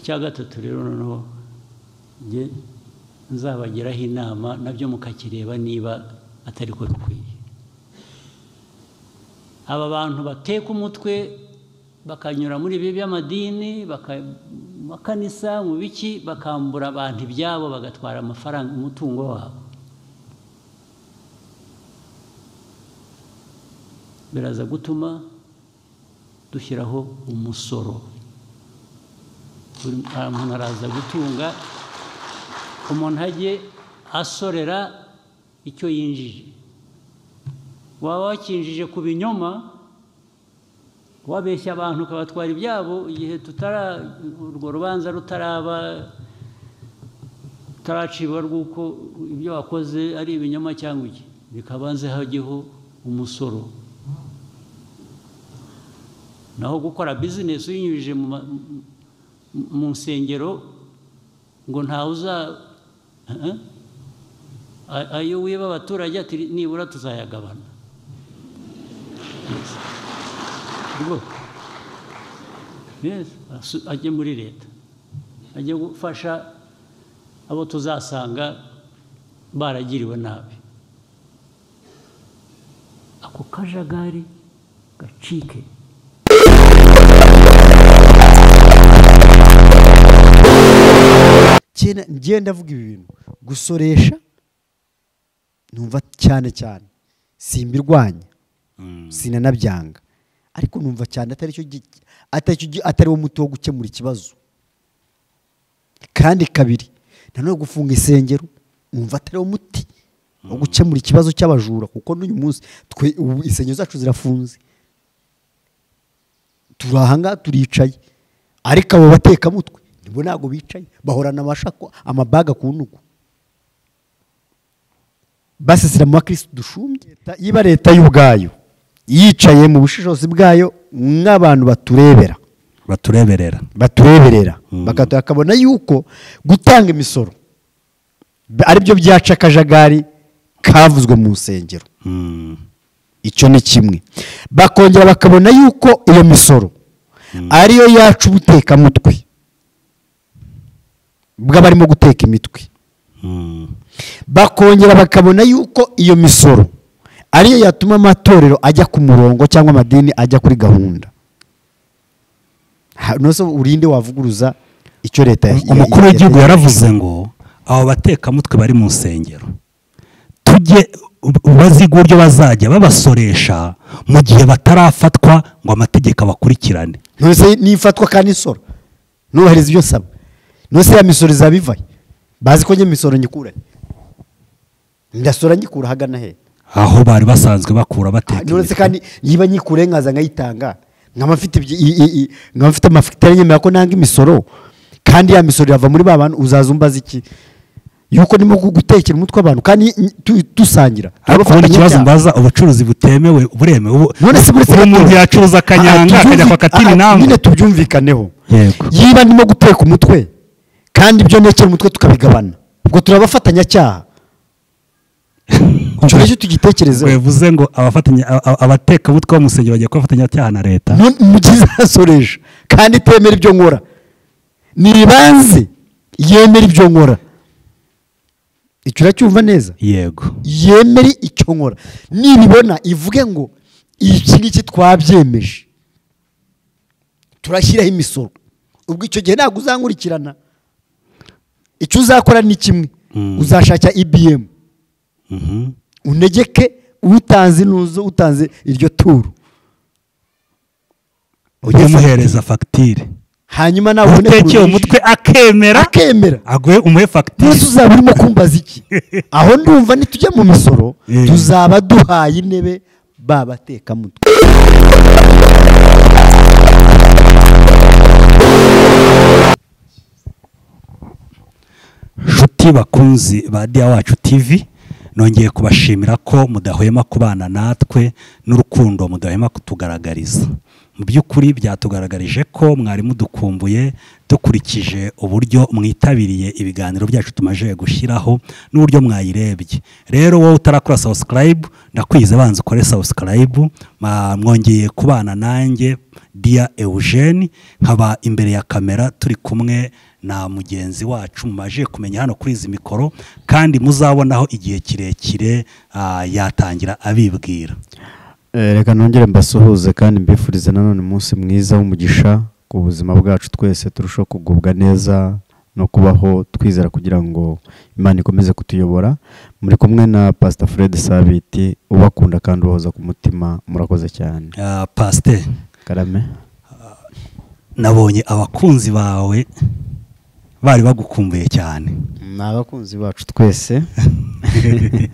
icya gatatu rero noneho njye nzabagiraho inama nabyo mukakireba niba atari ko bikwiye aba bantu bateka umutwe bakanyura muri ibi by'amadini makanisa mu biki bakambura abantu ibyabo bagatwara amafaranga umutungo wabo biraza gutuma dushyiraho umusoro buri muntu araza gutunga umuntu ajye asorera icyo yinjije waba wakinjije ku binyoma wabeshya abantu ukabatwara ibyabo igihe tutara urwo rubanza rutaraba rutaraciba rw'uko ibyo wakoze ari ibinyoma cyangwa iki bikabanze hajyeho umusoro naho gukora bizinesi uyinyujije mu nsengero ngo ntawe uza ayo wiba abaturage ati nibura tuzayagabana ajye muri leta ajye gufasha abo tuzasanga baragiriwe nabi ako kajagari gacike njye ndavuga ibi bintu gusoresha numva cyane cyane simbirwanya sinanabyanga ariko numva cyane atari wo muti wo gukemura ikibazo kandi kabiri nanone gufunga isengero numva atari wo muti wo gukemura ikibazo cy'abajura kuko n'uyu munsi insengero zacu zirafunze turi ahangaha turicaye ariko abo batekamutwe nibo ntabwo bicaye bahorana amashako amabaga ku ntugu basesera mu bakirisitu dushumbye yiba leta y'ubwayo yicaye mu bushishozi bwayo nk'abantu baturebera batureberera batureberera bakabona yuko gutanga imisoro aribyo byaca akajagari kavuzwe mu nsengero icyo ni kimwe bakongera bakabona yuko iyo misoro ariyo yacu ubutekamutwe bw'abarimo guteka imitwe bakongera bakabona yuko iyo misoro ariyo yatuma amatorero ajya ku murongo cyangwa amadini ajya kuri gahunda urinde wavuguruza icyo leta umukuru w'igihugu yaravuze ngo abo batekamutwe bari mu nsengero tujye baziga uburyo bazajya babasoresha mu gihe batarafatwa ngo amategeko abakurikirane ntifatwa kandi isoro ntubahirize ibyo nsaba ya misoro izaba ivaye bazi ko njye misoro nyikuranye ndasora nyikura ahagana he aho bari basanzwe bakura bateka nturetse kandi niba nyikure nkaza nkayitanga nkaba mfite amafite yemerera ko nanga imisoro kandi ya misoro irava muri ba bantu uzaza umbaza iki yuko ndimo gutekera umutwe abantu kandi dusangira ariko ubundi ikibazo mbaza ubucuruzi butemewe buremewe ubu muntu yacuruza akanyanga akajya kwa katini nawe nyine tubyumvikaneho yiba ndimo guteka umutwe kandi ibyo ntekera umutwe tukabigabana ubwo turabafatanyacyaha icyo ngicyo tugitekerezeho bivuze ngo abatekamutwe bo mu nsengero bagiye kubafatanyacyaha na leta mu gihe izasoresha kandi itemera ibyo nkora ntibanze yemera ibyo nkora icyo uracyumva neza yego yemere icyo nkora nibibona ivuge ngo iki ngiki twabyemeje turashyiraho imisoro ubwo icyo gihe ntabwo uzankurikirana icyo uzakora ni kimwe uzashaka ibiyemu unegeke utanze inuzo utanze iryo turu ujye umuhereza fagitire hanyuma nawe utekeye umutwe akemera akemera aguhe umuhe fagitire mbese uzaba urimo kumbaza iki aho ndumva nitujya mu misoro tuzaba duhaye intebe babatekamutwe nshuti bakunzi ba diya wacu tivi nongeye kubashimira ko mudahwema kubana natwe n'urukundo mudahwema kutugaragariza mu by'ukuri byatugaragarije ko mwari mudukumbuye dukurikije uburyo mwitabiriye ibiganiro byacu tumaze gushyiraho n'uburyo mwayirebye rero wowe utarakora sawusikayibu ndakwize banza ukore sawusikayibu mwongeye kubana nanjye dia eugene nkaba imbere ya kamera turi kumwe na mugenzi wacu mumaje kumenya hano kuri izi mikoro kandi muzabonaho igihe kirekire ah, yatangira abibwira Eh, reka nongere mbasuhuze kandi mbifurize nanone umunsi mwiza w'umugisha ku buzima bwacu twese turushaho kugubwa neza no kubaho twizera kugira ngo imana ikomeze kutuyobora muri kumwe na pasita fred sabiti ubakunda kandi ubahoza ku mutima murakoze cyane Ah, pasteur karame nabonye abakunzi bawe bari bagukumbuye cyane ni abakunzi bacu twese ni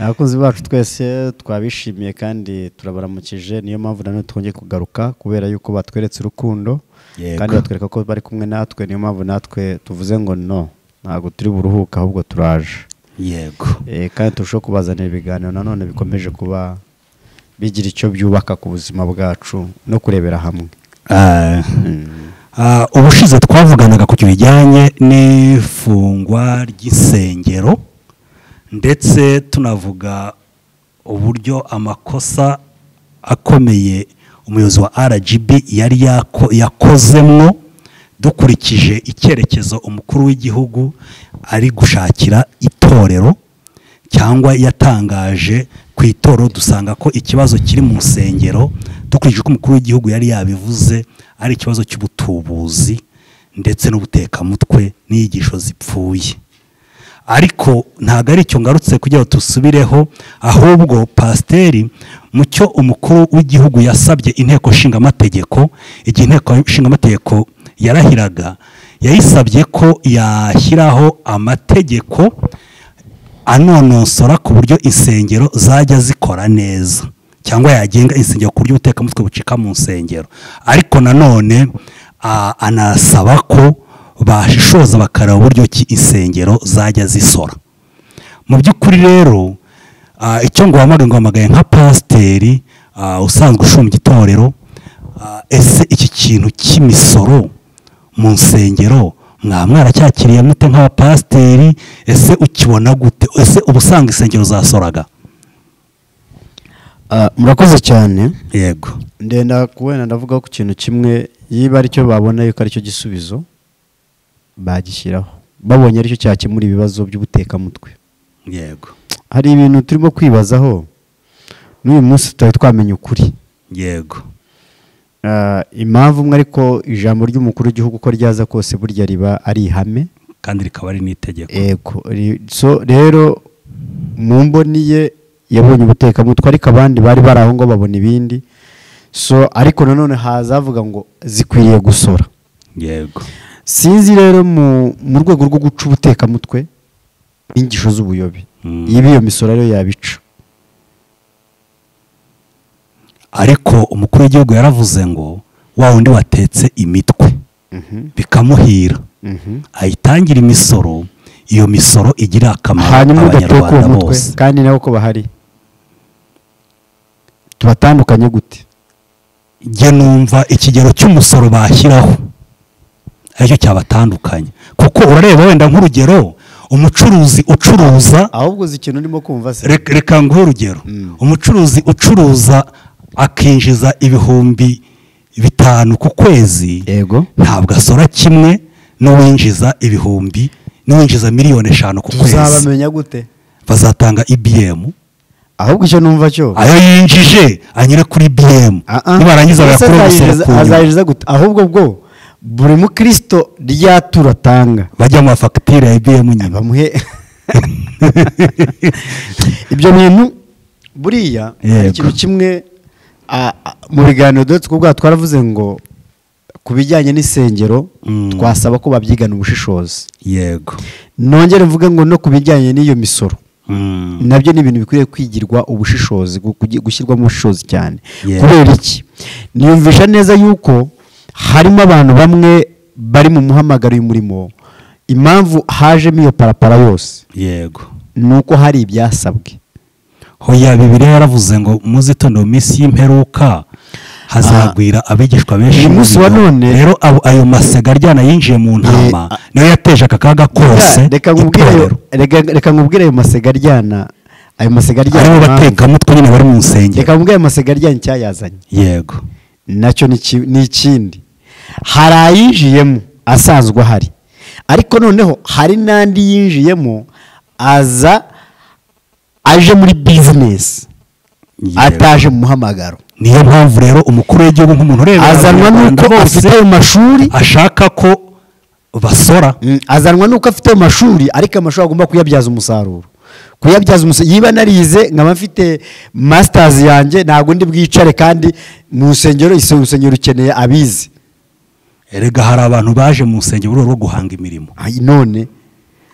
abakunzi bacu twese twabishimiye kandi turabaramukije niyo mpamvu nanone twongeye kugaruka kubera yuko batweretse urukundo Yego. kandi batwereka ko bari kumwe natwe niyo mpamvu natwe tuvuze ngo no ntabwo turi buruhuka ahubwo turaje yego Eh, kandi turushaho kubazanira ibiganiro nanone bikomeje kuba bigira icyo byubaka ku buzima bwacu no kurebera hamwe Ah, Mm. ah, ubushize twavuganaga ku kintu bijyanye n'ifungwa ry'isengero ndetse tunavuga uburyo amakosa akomeye umuyobozi wa rgb yari yako- yakozemwo dukurikije icyerekezo umukuru w'igihugu ari gushakira itorero cyangwa yatangaje ku itoro dusanga ko ikibazo kiri mu nsengero dukurikije ko umukuru w'igihugu yari yabivuze ari ikibazo cy'ubutubuzi ndetse n'ubutekamutwe n'inyigisho zipfuye ariko ntabwo ari icyo ngarutse kugira ngo tusubireho ahubwo pasiteri mu cyo umukuru w'igihugu yasabye inteko nshingamategeko igihe inteko nshingamategeko yarahiraga yayisabye ko yashyiraho amategeko anonosora ku buryo insengero zajya zikora neza cyangwa yagenga insengero ku buryo ubutekamutwe bucika mu nsengero ariko nanone ah, anasaba ko bashishoza bakareba uburyo ki insengero zajya zisora mu by'ukuri rero ah, icyo ngo wamagane ngo wamagaye nka pasiteri ah, usanzwe ushumbya itorero ah, ese iki kintu cy'imisoro mu nsengero mwa mwaracyakiriye mute nk'abapasiteri ese ukibona gute ese uba usanga insengero zasoraga Ah, murakoze cyane yego ndenda kubona ndavuga ku kintu kimwe yiba aricyo babona yuko aricyo gisubizo bagishyiraho babonye aricyo cyakemura ibibazo by'ubutekamutwe yego hari ibintu turimo kwibazaho n'uyu munsi tutari twamenya ukuri yego Ah, impamvu umwe ariko ijambo ry'umukuru w'igihugu uko ryaza kose burya riba ari ihame kandi rikaba ari n'itegeko ego ri- so rero mu mboni ye yabonye ubutekamutwe ariko abandi bari bari aho ngo babona ibindi so ariko nanone hazavuga ngo zikwiriye gusora yego sinzi rero mu mu rwego rwo guca ubutekamutwe inyigisho z'ubuyobe Mm. iba iyo misoro rero yabica ariko umukuru w'igihugu yaravuze ngo wa wundi watetse imitwe bikamuhira Mhm. ayitangira imisoro iyo misoro igira akamaro hanyuma udateka uwo abanyarwanda mutwe bose kandi nawe ko bahari tubatandukanye gute njye numva ikigero cy'umusoro bashyiraho aricyo cyabatandukanye kuko urareba wenda nk'urugero umucuruzi ucuruza ahubwo uzi ikintu urimo kumva se reka reka nguhe urugero Mm. umucuruzi ucuruza akinjiza ibihumbi bitanu ku kwezi yego ntabwo asora kimwe n'uwinjiza ibihumbi n'uwinjiza miliyoni eshanu ku kwezi tuzabamenya gute bazatanga ibiyemu ahubwo icyo numva cyo ayo yinjije anyure kuri ibiyemu nibarangiza bayakure umusoro ku nyungu azayiriza gute ahubwo bwo buri mukristo ryatura atanga bajya mu mafagitire ya ibiyemu nyine bamuhe ibyo bintu buriya hari Yego. ikintu kimwe a- a- mu biganiro dore two ubwaho twaravuze ngo ku bijyanye n'isengero Mm. twasaba ko babyigana ubushishozi yego nongere mvuge ngo no ku bijyanye n'iyo misoro Mm. nabyo ni ibintu bikwiriye kwigirwa ubushishozi gu- kugi- gushyirwamo ubushishozi cyane Yeah. kubera iki niyumvisha neza yuko harimo abantu bamwe bari mu muhamagaro y'umurimo impamvu hajemo iyo parapara yose yego ni uko hari ibyasabwe hoya bibiri yaravuze ngo muzitonde mu minsi y'imperuka hazagwira abigishwa benshi uyu munsi wa umuriro. none- rero abo- ayo masega aryana yinjiye mu ntama niyo yateje aka kaga kose reka nkubwire ayo- itorero reka- reka nkubwire ayo masega aryana ayo masega aryana aribo impamvu. batekamutwe nyine bari mu nsengero reka nkubwire ayo masega aryana icyayazanye yego nacyo ni iki- ni ikindi hari ayinjiyemo asanzwe ahari ariko noneho hari n'andi yinjiyemo aza aje muri bizinesi Yego. ataje mu muhamagaro niyo mpamvu rero umukuru w'igihugu nk'umuntu ureba azanwa abanyarwanda n'uko bose afite ayo mashuri ashaka ko basora Mm, azanwa n'uko afite ayo mashuri ariko amashuri agomba kuyabyaza umusaruro kuyabyaza umusaruro yiba narize nkaba mfite masitazi yanjye ntabwo ndi bwicare kandi mu rusengero ise- urusengero rukeneye abize erega hari abantu baje mu nsengero mu rwego rwo guhanga imirimo Ay, none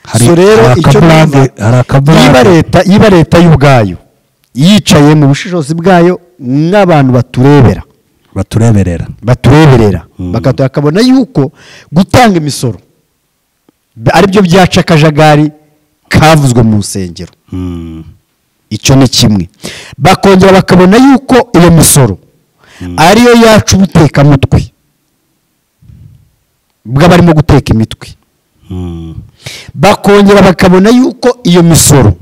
Hari- so rero hari icyo akaburade- numva, hari akaburade. yiba leta yiba leta y'ubwayo yicaye mu bushishozi bwayo nk'abantu baturebera batureberera batureberera Mm. bakatu- bakabona yuko gutanga imisoro b- aribyo byaca akajagari kavuzwe mu nsengero Mm. icyo ni kimwe bakongera bakabona yuko iyo misoro ariyo yacu ubutekamutwe bw'abarimo guteka imitwe Mm. bakongera bakabona yuko iyo misoro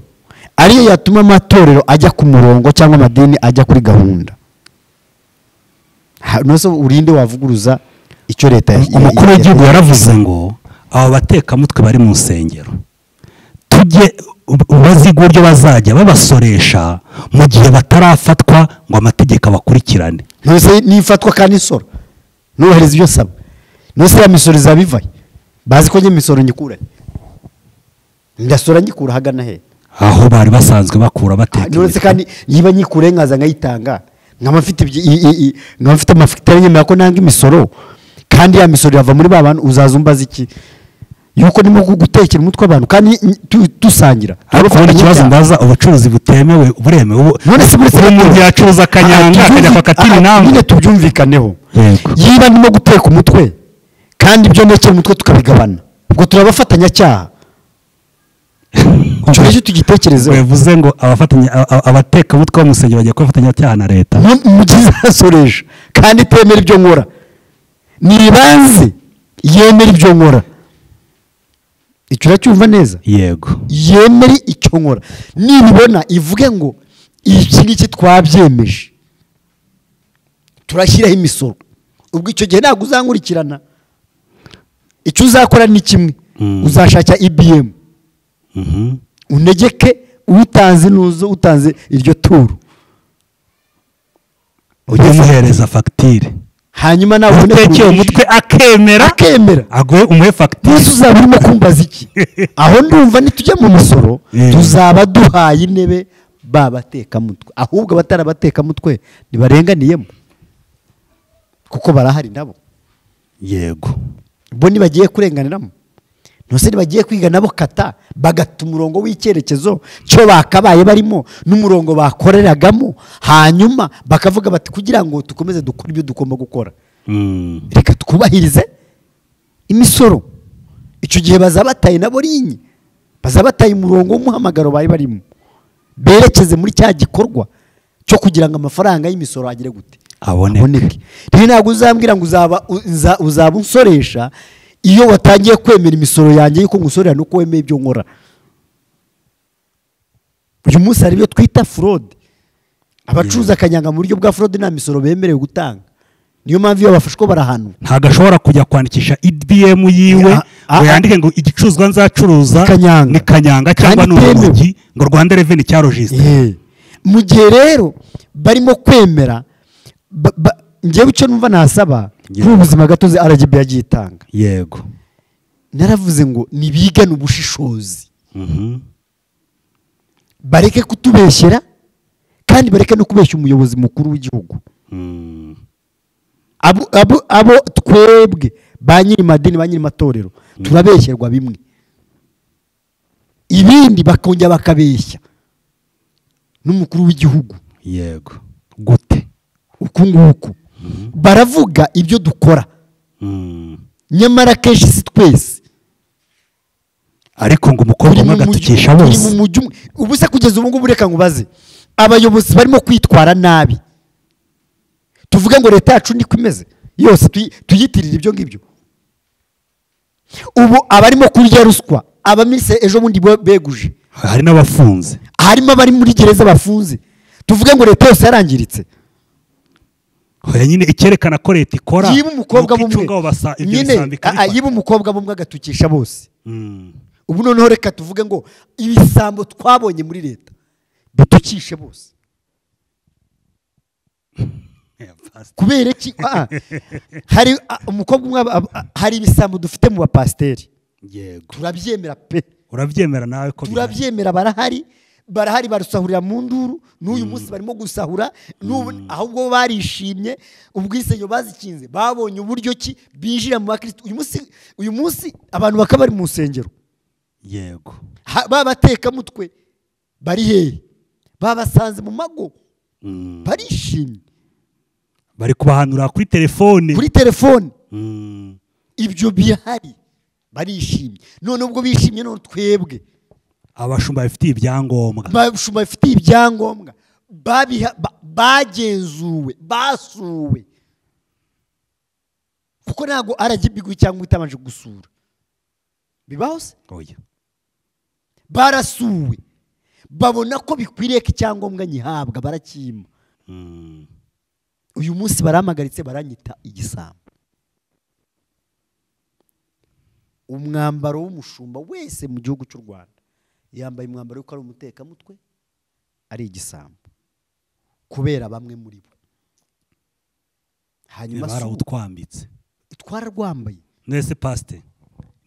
ariyo yatuma amatorero ajya ku murongo cyangwa amadini ajya kuri gahunda Ha- nonese urinde wavuguruza icyo leta ya- umukuru ya- w'igihugu yaravuze ngo abo batekamutwe bari mu nsengero tujye baziga uburyo bazajya babasoresha mu gihe batarafatwa ngo amategeko abakurikirane nonese nifatwa kandi isoro nubahiriza ibyo saba nonese ya misoro izabivaye bazi ko njye misoro nyikuranye ndasora nyikura hagana he aho bari basanzwe bakura bateka nonese imitwe. kandi niba nyikure nkaza nkayitanga nkaba mfite ibyi- i- i- i- nkaba mfite amafitaranye yemera ko nanga imisoro kandi ya misoro yava muri ba bantu uzaza umbaza iki yuko ndimo gutekera umutwe abantu kandi n- tu- dusangira ariko ubundi ikibazo ndaza ubucuruzi butemewe buremewe ubu none se muri ubu umuntu yacuruza akanyanga akajya kwaka tini nawe nyine tubyumvikaneho Yego. yiba ndimo guteka umutwe kandi ibyo nekera umutwe tukabigabana ubwo turabafatanyacyaha icyo ngicyo tugitekerezeho bivuze ngo abafatanya a- a- abatekamutwe bo mu nsengero bagiye kubafatanya cyaha na leta mu- mugize asoresha kandi itemera ibyo nkora nibanze yemera ibyo nkora icyo uracyumva neza yego yemere icyo nkora nibibona ivuge ngo iki ngiki twabyemeje turashyiraho imisoro ubwo icyo gihe ntabwo uzankurikirana icyo uzakora ni kimwe Mm. uzashakira ibiyemu Mhm. unegeke utanze n'uzo utanze iryo turu ujye umuhereza fagitire hanyuma nawe ubone utekeye kugurisha. umutwe akemera akemera aguhe umuhe fagitire mbese uzaba urimo kumbaza iki aho ndumva nitujya mu misoro Eh. tuzaba duhaye intebe babatekamutwe ahubwo abatarabatekamutwe ntibarenganiyemo kuko barahari nabo yego bo ntibagiye kurenganiramo ntose ntibagiye kwiga nabo kata bagata umurongo w'icyerekezo cyo bakabaye barimo n'umurongo bakoreragamo hanyuma bakavuga bati kugira ngo dukomeze dukore ibyo tugomba gukora Mm. reka twubahirize imisoro icyo gihe bazaba bataye nabo rinye bazaba bataye umurongo w'umuhamagaro bari barimo berekeze muri cya gikorwa cyo kugira ngo amafaranga y'imisoro agere gute aboneke rero ntabwo uzambwira ngo uzaba u- nza- uzaba unsoresha iyo watangiye kwemera imisoro yanjye yuko ngusorera nuko wemeye ibyo nkora uyu munsi hari ibyo twita forode abacuruza akanyanga mu buryo bwa forode nta misoro bemerewe gutanga niyo mpamvu iyo bafashwe barahanwa ntabwo ashobora kujya kwandikisha ibm yiwe Ah, ah, ngo ah. yandike ngo igicuruzwa nzacuruza Ni kanyanga. ni kanyanga cyangwa Kandi ni itemewe. urugi ngo rwanda reveni cyarojisite Eh. mu gihe rero barimo kwemera ba- ba- njyewe icyo numva nasaba Yeah. kuri ubuzima gatozi aragibi yagiye itanga yego naravuze ngo nibigane ubushishozi Mhm. bareke kutubeshyera kandi bareke no kubeshya umuyobozi mukuru w'igihugu Mm. abo, abo, abo twebwe ba nyiri madini ba nyiri matorero turabeshyerwa bimwe ibindi bakongera bakabeshya n'umukuru w'igihugu yego gute uku nguku baravuga ibyo dukora Mm. nyamara kenshi si twese ariko ngo umukobwa turi umwe mu mujyi agatukisha turi mu bose mujyi umwe ubu se kugeza ubu ngubu reka ngubaze abayobozi barimo kwitwara nabi tuvuge ngo leta yacu niko imeze yose tuyi- tuyitirire ibyo ngibyo ubu abarimo kurya ruswa abamise ejo bundi bo- beguje hari n'abafunze harimo abari muri gereza bafunze tuvuge ngo leta yose yarangiritse Oya nyine icyerekana ko leta ikora yiba umukobwa ni uko bumwe icunga abo basa- ibyo nyine bisambi ah, ah, ikabifata. yiba umukobwa bumwe agatukisha bose Mm. ubu noneho reka tuvuge ngo ibisambo twabonye muri leta bitukishe bose Yeah, pastor. kubera iki Ah, ah. hari ah, umukobwa umwe aba- aba- hari ibisambo dufite mu bapasiteri yego turabyemera pe urabyemera nawe ko bihari. turabyemera barahari barahari barusahurira mu nduru n'uyu munsi barimo gusahura n'ubu ahubwo barishimye ubwisenyo bazikinze babonye uburyo ki binjira mu bakirisitu uyu munsi uyu munsi abantu bakaba bari mu nsengero yego Ha- babatekamutwe bari hehe babasanze mu mago Mm. barishimye bari kubahanura kuri telefone kuri telefone Mm. ibyo bihari barishimye none ubwo bishimye none twebwe abashumba bafitiye ibyangombwa abashumba bafitiye ibyangombwa babiha- ba- bagenzuwe basuwe kuko ntabwo aragibigwi cyangwa itabanje gusura bibaho se Oya. barasuwe babona ko bikwiriye ko icyangombwa nyihabwa barakima Mm. uyu munsi barampagaritse baranyita igisambo umwambaro w'umushumba wese mu gihugu cy'u rwanda yambaye umwambaro w'uko ari umutekamutwe ari igisambo kubera bamwe muri bo hanyuma si ubu- barawutwambitse twararwambaye mwese pasite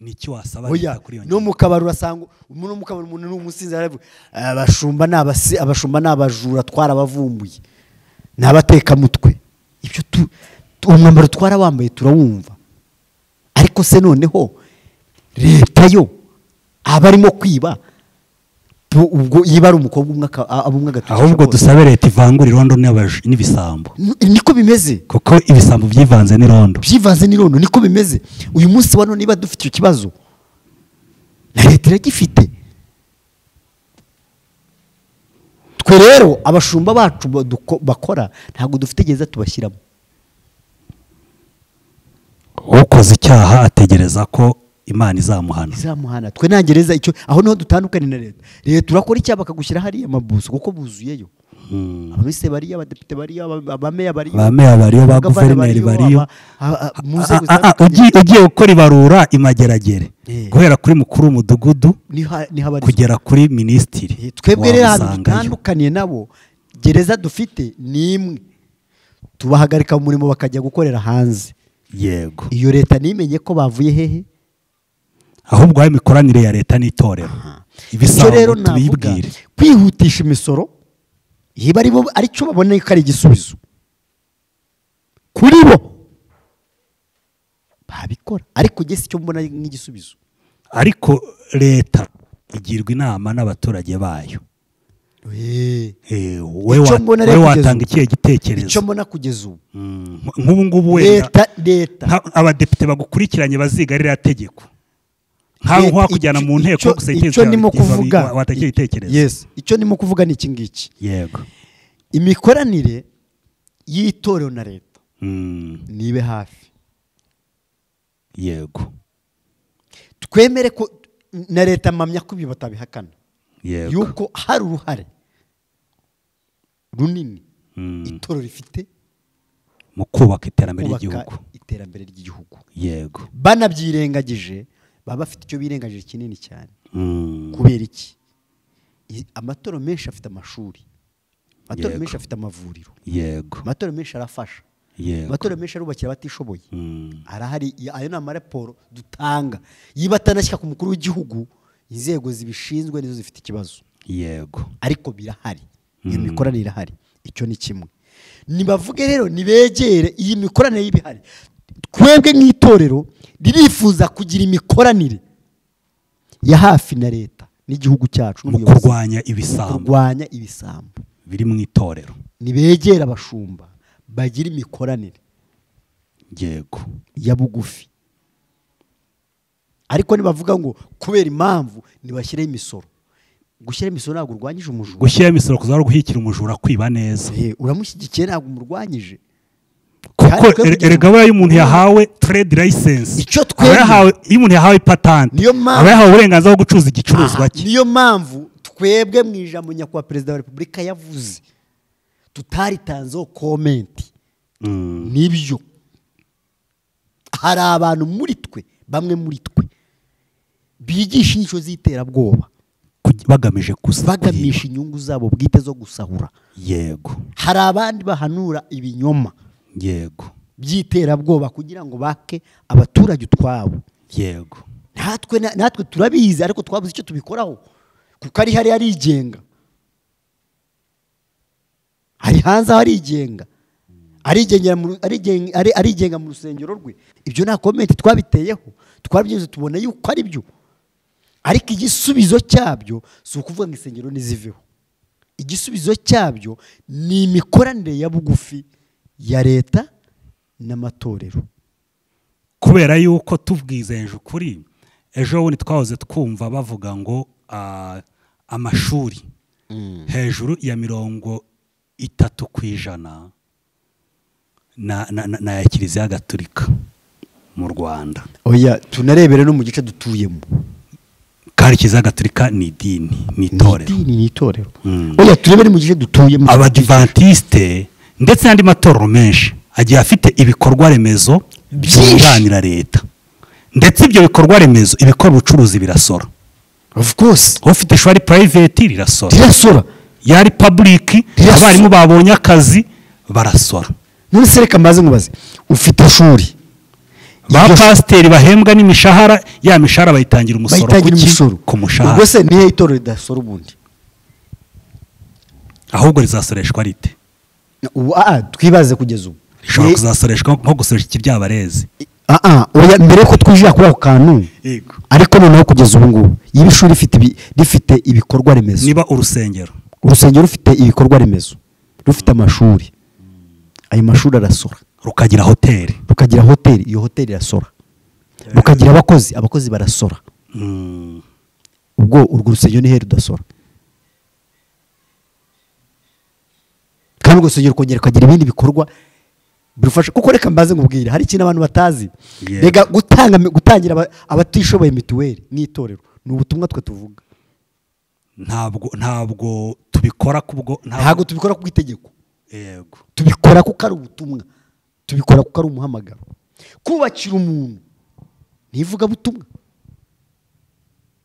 ni iki wasaba oya leta kuri iyo no ngingo mu kabari urasanga umuntu no mu kabari umuntu ni umusinzi aravuga abashumba ni abasi abashumba ni abajura twarabavumbuye ni abatekamutwe ibyo tu tu- umwambaro twarawambaye turawumva ariko se noneho leta yo abarimo kwiba tu- ubwo yiba ari umukobwa umwe aka- a- aba umwe agatukisha ahubwo bose. dusabe leta ivangura irondo n'abaji- n'ibisambo Ni- niko bimeze kuko ibisambo byivanze n'irondo byivanze n'irondo niko bimeze uyu munsi wa none niba dufite icyo kibazo na leta iragifite twe rero abashumba bacu baduko- bakora ntabwo dufite gereza tubashyiramo ukoze icyaha ategereza ko imana izamuhana izamuhana twe nta gereza icyo aho niho dutandukanye na leta leta urakora icyaha bakagushyira hariya amabuso kuko buzuyeyo Mm. abaminisitiri bariyo abadepite bariyo aba- abameya bariyo ba meya bariyo ba abagavana guverineri bariyo aba- a- a- mu Ah, nzego ah, ah, zitandukanye. ugiye ugiye gukora ibarura imageragere Eh. guhera kuri mukuru w'umudugudu Niho- niho abarizwa. kugera kuri minisitiri twebwe rero ahantu wamusangayo. dutandukaniye nabo gereza dufite ni imwe tubahagarika mu murimo bakajya gukorera hanze yego iyo leta ntimenye ko bavuye hehe ahubwo aho imikoranire ya leta n'itorero icyo rero ibisambo navuga tubibwire kwihutisha imisoro niba ari bo aricyo babona ko ari igisubizo kuri bo babikora ariko njye si cyo mbona nk'igisubizo ariko leta igirwa inama n'abaturage bayo Eh, wowe Icyo wa- mbona wowe rero kugeza watanga ubu- ikihe icyo gitekerezo mbona kugeza ubu Mm, nk'ubu ngubu wenda leta leta nka- abadepite bagukurikiranye baziga ririya tegeko nk'aho Leta- wakujyana mu icyo- nteko icyo- gusa icyo igitekerezo ndimo cyawe kiva- kuvuga wa- watangira igitekerezo yes icyo ndimo kuvuga ni iki ngiki yego imikoranire y'itorero na leta Mm, nibe hafi yego twemere ko na leta mpamya ko ibi batabihakana yego yuko hari uruhare runini Mm, itorero rifite mu kubaka iterambere kubaka ry'igihugu iterambere ry'igihugu yego banabyirengagije baba bafite icyo birengagije kinini cyane Mm, kubera iki I- amatorero menshi afite amashuri amatorero Yego. menshi afite amavuriro yego amatorero menshi arafasha yego amatorero menshi arubakira abatishoboye Mm, arahari i- ayo ni amaraporo dutanga yiba atanashyika ku mukuru w'igihugu inzego zibishinzwe nizo zifite ikibazo yego ariko birahari iyo mikoranire irahari icyo ni kimwe nibavuge rero nibegere iyi mikoranire y'ibihari twebwe nk'itorero ririfuza kugira imikoranire ya hafi na leta n'igihugu cyacu mu n'ubuyobozi. kurwanya ibisambo kurwanya ibisambo biri mu itorero nibegere abashumba bagira imikoranire yego ya bugufi ariko nibavuga ngo kubera impamvu ntibashyireho imisoro gushyira imisoro ntabwo urwanyije umujura gushyiraho imisoro kuzaba ari uguhikira umujura kwiba neza Eh, uramushyigikiye ntabwo umurwanyije kuko Kandi twe kugira erega aba y'umuntu yahawe trade license Icyo aba twemera- yahawe iyo umuntu yahawe patante Niyo mpamvu- aba yahawe uburenganzira bwo gucuruza igicuruzwa cye niyo mpamvu twebwe mu ijambo nyakubahwa perezida wa repubulika yavuze tutaritanzeho komenti Mm. nibyo hari abantu muri twe bamwe muri twe bigisha inyico z'iterabwoba Kugi- bagamije gusa bagamisha inyungu zabo bwite zo gusahura yego hari abandi bahanura ibinyoma yego by'iterabwoba kugira ngo bake abaturage utwabo yego natwe na- natwe turabizi ariko twabuze icyo tubikoraho kuko ari hariya arigenga hari hanze aho arigenga arigengera mu ru- arigen- ari- arigenga mu rusengero rwe ibyo nta komenti twabiteyeho twarabyemeza tubona yuko ari byo ariko igisubizo cyabyo si ukuvuga ngo insengero niziveho igisubizo cyabyo ni imikoranire ya bugufi ya leta n'amatorero kubera yuko tubwizenje ukuri ejo bundi twahoze twumva bavuga ngo ah, amashuri hejuru ya mirongo itatu ku ijana na- na- na- ni aya kiliziya gatolika mu rwanda oya tunarebere no mu gice dutuyemo kandi kiliziya gatolika ni idini ni itorero idini ni itorero Mm. oya turebe ni mu gice dutuyemo abadivantisite ndetse n'andi matorero menshi agiye afite ibikorwa remezo byunganira leta ndetse ibyo bikorwa remezo ibikora ubucuruzi birasora of course ufite ishuri purayiveti rirasora rirasora yari paburiki Rirasora. abarimu babonye akazi barasora none se reka maze nkubaze ufite ishuri ba Iryo- pasiteri bahembwa n'imishahara ya mishahara bayitangira umusoro bayitangira ku ki? umusoro ku mushahara ubwo se nihe itorero ridasora ubundi ahubwo rizasoreshwa rite ubu aa twibaze kugeza ubu rishobora Ni- kuzasoreshwa nko gusoresha ikiryabarezi aa oya mbere yuko twinjira kuri ako kantu yego ariko noneho kugeza ubu ngubu iyo ishuri rifite ibi- rifite ibikorwa remezo niba urusengero urusengero rufite ibikorwa remezo rufite amashuri ayo mashuri arasora rukagira hoteli rukagira hoteli iyo hoteli irasora rukagira abakozi abakozi barasora Mm, ubwo urwo rusengero ni he rudasora kandi urwo rusengero rukongera rukagira ibindi bikorwa birufasha kuko reka mbaze nkubwire hari ikintu abantu batazi Yego. rega gutanga gutangira aba- abatishoboye mituweli n'itorero ni ubutumwa twe tuvuga ntabwo ntabwo tubikora kubwo ntabwo tubikora ku itegeko yego tubikora kuko ari ubutumwa tubikora kuko ari umuhamagaro kubakira umuntu ntivugabutumwa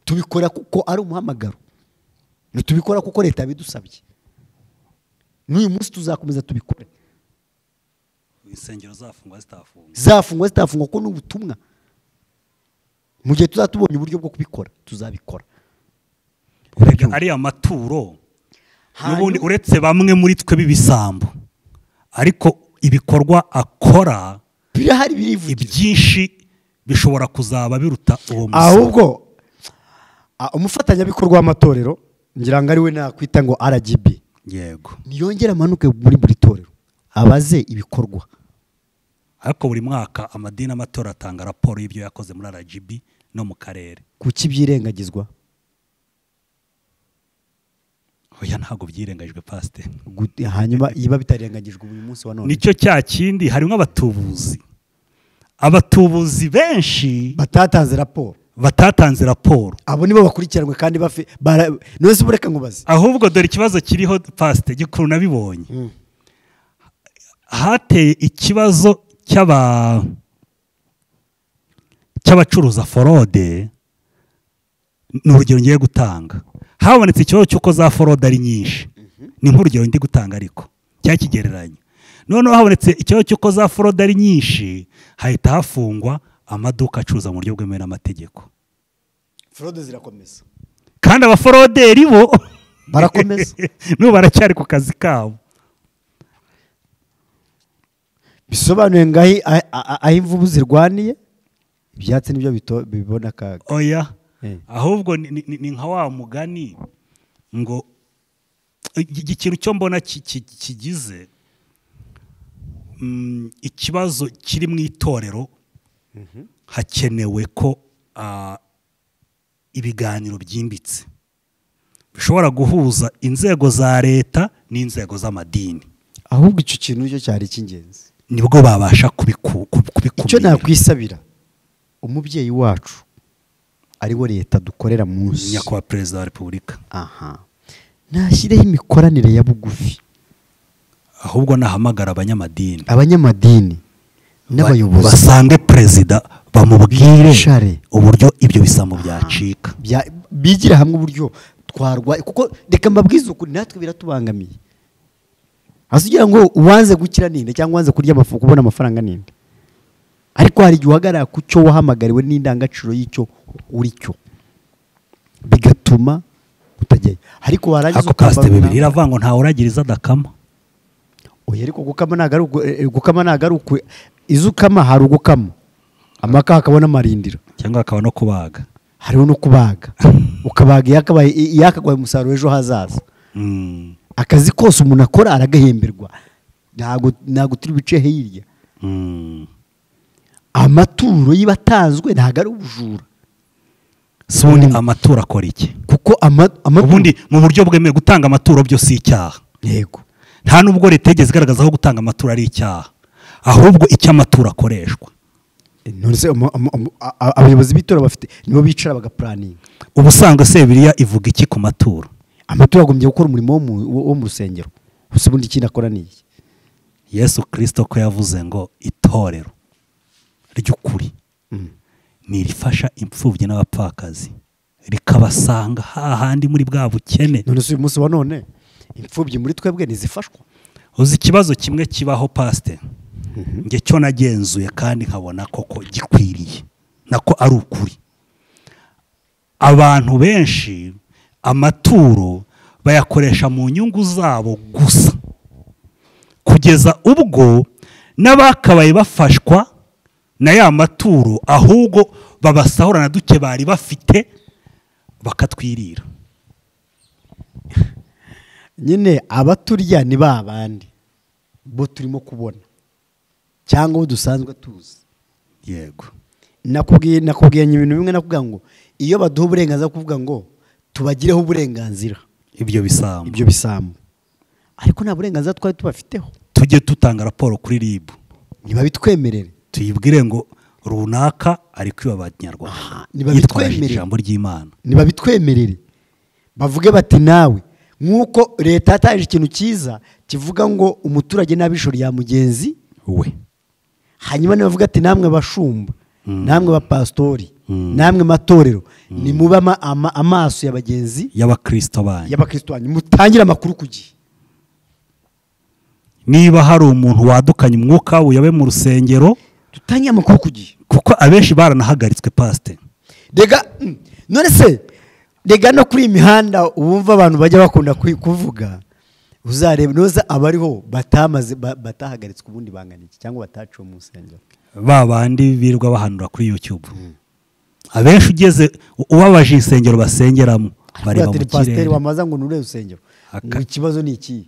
tubikora kuko ari umuhamagaro ntitubikora kuko leta yabidusabye n'uyu munsi tuzakomeza tubikore insengero zafungwa zitafungwa zafungwa zitafungwa kuko ni ubutumwa mu gihe tuzatubonye uburyo bwo kubikora tuzabikora Erega ariya maturo n'ubundi uretse bamwe muri twe b'ibisambo ariko ibikorwa akora birahari birivugira ibyinshi bishobora kuzaba biruta uwo musoro ahubwo ah, umufatanyabikorwa w'amatorero ngira ngo ari we nakwita ngo RGB yego niyongere amanuke muri buri torero abaze ibikorwa ariko buri mwaka amadini amatora atanga raporo y'ibyo yakoze muri rgb no mu karere kuki byirengagizwa oya ntabwo byirengagijwe pasiteri Gut- hanyuma biba bitarengagijwe uyu munsi wa none nicyo cya kindi harimo abatubuzi abatubuzi benshi batatanze raporo batatanze raporo abo nibo bakurikiranwe kandi bafi bara- none se bureka nkubaze ahubwo dore ikibazo kiriho pasite gikuru nabibonye Mm. hateye ikibazo cy'aba cy'abacuruza forode ni urugero ngiye gutanga habonetse ikibazo cy'uko za forode ari nyinshi ni nk'urugero ndi gutanga ariko cyangwa ikigereranyo noneho habonetse ikibazo cy'uko za forode ari nyinshi hahita hafungwa amaduka acuruza mu buryo bwemewe n'amategeko forode zirakomeza kandi abaforoderi bo Barakomeza. n'ubu baracyari ku kazi kabo bisobanuye ngaho aho imvubu zirwaniye ibyatsi nibyo bito- bibona akaga oya Eh. ahubwo ni- ni ni nka wa mugani ngo iki kintu cyo mbona ki- ki- kigize mm, ikibazo kiri mu itorero hakenewe ko ah, ibiganiro byimbitse bishobora guhuza inzego za leta n'inzego z'amadini ahubwo icyo kintu cyo cyari icy'ingenzi nibwo babasha kubiku- kubi- icyo kubikumira nakwisabira umubyeyi wacu ariwo leta dukorera munsi nyakubahwa perezida wa repubulika aha nashyireho imikoranire ya bugufi ahubwo nahamagara abanyamadini abanyamadini Ba- n'abayobozi basange perezida bamubwire Bishare. uburyo ibyo bisambo byacika bya- bigira hamwe uburyo twarwaye kuko reka mbabwize ukuri natwe biratubangamiye hasi ugira ngo uwanze gukira ninde cyangwa uwanze kurya amafu kubona amafaranga ninde ariko hari igihe uhagarara ku cyo wahamagariwe n'indangagaciro y'icyo uri cyo bigatuma utajyayo ariko warangiza ako kasite ukambara- bibiri iravuga ngo ntawe uragiriza adakama oya ariko gukama ntabwo ari uku- eh, gukama ntabwo ari uku izo ukama hari ugukama amaka hakaba n'amarindiro cyangwa akaba no kubaga hariho no kubaga ukabaga iyakabaye- iyakagwaye umusaruro ejo hazaza Mm, akazi kose umuntu akora aragahemberwa ntabwo ntabwo turi buce hirya mm. amaturo yiba atanzwe ntabwo ari ubujura si ubundi amaturo akora iki kuko ama- amaturo ubundi mu buryo bwemewe gutanga amaturo byo si icyaha yego nta nubwo leta yigeze igaragaza ko gutanga amaturo ari icyaha ahubwo icyo amaturo akoreshwa none se ama- ama- ama- a- a- abayobozi b'itora bafite nibo bicara bagapuraninga ubu usanzwe se biriya ivuga iki ku maturo amaturo agombye gukora umurimo wo mu- wo wo mu rusengero gusa ubundi ikindi akora ni iki yesu kirisito ko yavuze ngo itorero ry'ukuri ni irifasha imfubyi n'abapfakazi rikabasanga hahandi muri bwa bukene none se uyu munsi wa none imfubyi muri twebwe ntizifashwa uzi ikibazo kimwe kibaho pasite njye cyo nagenzuye kandi nkabona koko gikwiriye nako ari ukuri abantu benshi amaturo bayakoresha mu nyungu zabo gusa kugeza ubwo n'abakabaye bafashwa na ya maturo ahubwo babasahura na duke bari bafite bakatwirira nyine abaturya ni ba bandi bo turimo kubona cyangwa abo dusanzwe tuzi yego nakubwiye nakubwiye ibintu bimwe nakubwira ngo iyo baduha uburenganzira bwo kuvuga ngo tubagireho uburenganzira ibyo bisambo ibyo bisambu ariko nta burenganzira twari tubafiteho tujye tutanga raporo kuri ribu ntibabitwemerere tuyibwire ngo runaka ari kwiba abanyarwanda ntibabitwemerera. Yitwaje ijambo ry'imana ntibabitwemerere bavuge bati nawe nk'uko leta yataje ikintu cyiza kivuga ngo umuturage n'abishoro ya mugenzi we hanyuma nibavuga ati namwe abashumba Mm. namwe abapasitori Mm. namwe matorero nimube ama- ama- amaso ya bagenzi y'abakristo banyu y'abakristo banyu mutangire amakuru ku gihe niba hari umuntu wadukanye umwuka uyobe mu rusengero dutangire amakuru ku gihe kuko abenshi baranahagaritswe pasite rega mm, none se rega no kuri iyi mihanda wumva abantu bajya bakunda kwi- kuvuga uzareba noza abariho batamaze ba- batahagaritswe ubundi bangana iki cyangwa bataciwe mu rusengero ba bandi birirwa bahanura kuri youtube abenshi ugeze ubabaje insengero basengeramo bareba mu Ati, kirere pasiteri wamaza ngo nure rusengero Aka- ngo ikibazo ni ikihe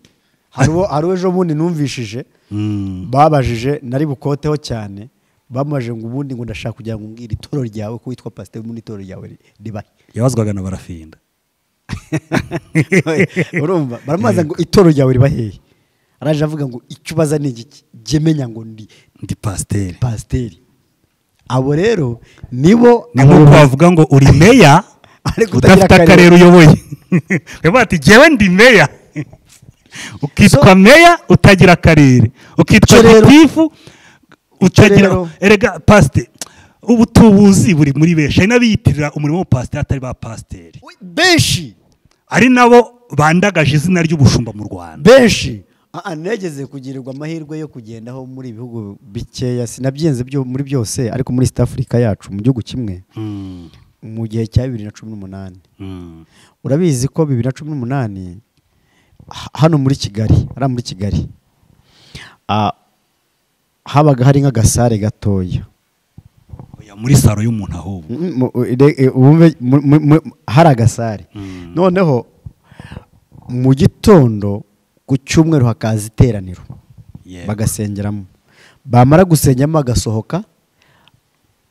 hariho hariho ejo bundi numvishije Mm. babajije nari bukoteho cyane bamubaje ngo ubundi ngo ndashaka kugira ngo umbwire itoro ryawe ko witwa pasiteri muri itoro ryawe ri- ribahe yabazwaga na barafinda urumva baramubaza ngo itoro ryawe riba hehe araje avuga ngo icyo ubaza ni igiki jye menya ngo ndi ndi pasiteri pasiteri abo rero nibo ni nk'uko bavuga ngo uri meya Ariko utagira udafite akarere. akarere uyoboye bavuga ati jyewe ndi meya ukitwa So- meya utagira akarere ukitwa Icyo rero- gitifu utagira rero- erega pasite ubu tubuzi buri muri benshi hari n'abiyitirira umurimo w'ubupasiteri atari ba pasiteri benshi ari nabo bandagaje izina ry'ubushumba mu rwanda benshi Aa, negeze kugirirwa amahirwe yo kugendaho muri ibihugu bikeya sinabyenze byo- muri byose ariko muri east africa yacu mu gihugu kimwe Mm, mu gihe cya bibiri na cumi n'umunani mm, urabizi ko bibiri na cumi n'umunani ha- hano muri kigali hariya muri kigali ah, habaga hari nk'agasare gatoya oya, muri saro y'umuntu ahubwo Mm, mu- ire- e, wumve mu- mu- mu- hari agasare Mm. noneho mu gitondo ku cyumweru hakaza iteraniro Yego. bagasengeramo bamara gusengeramo bagasohoka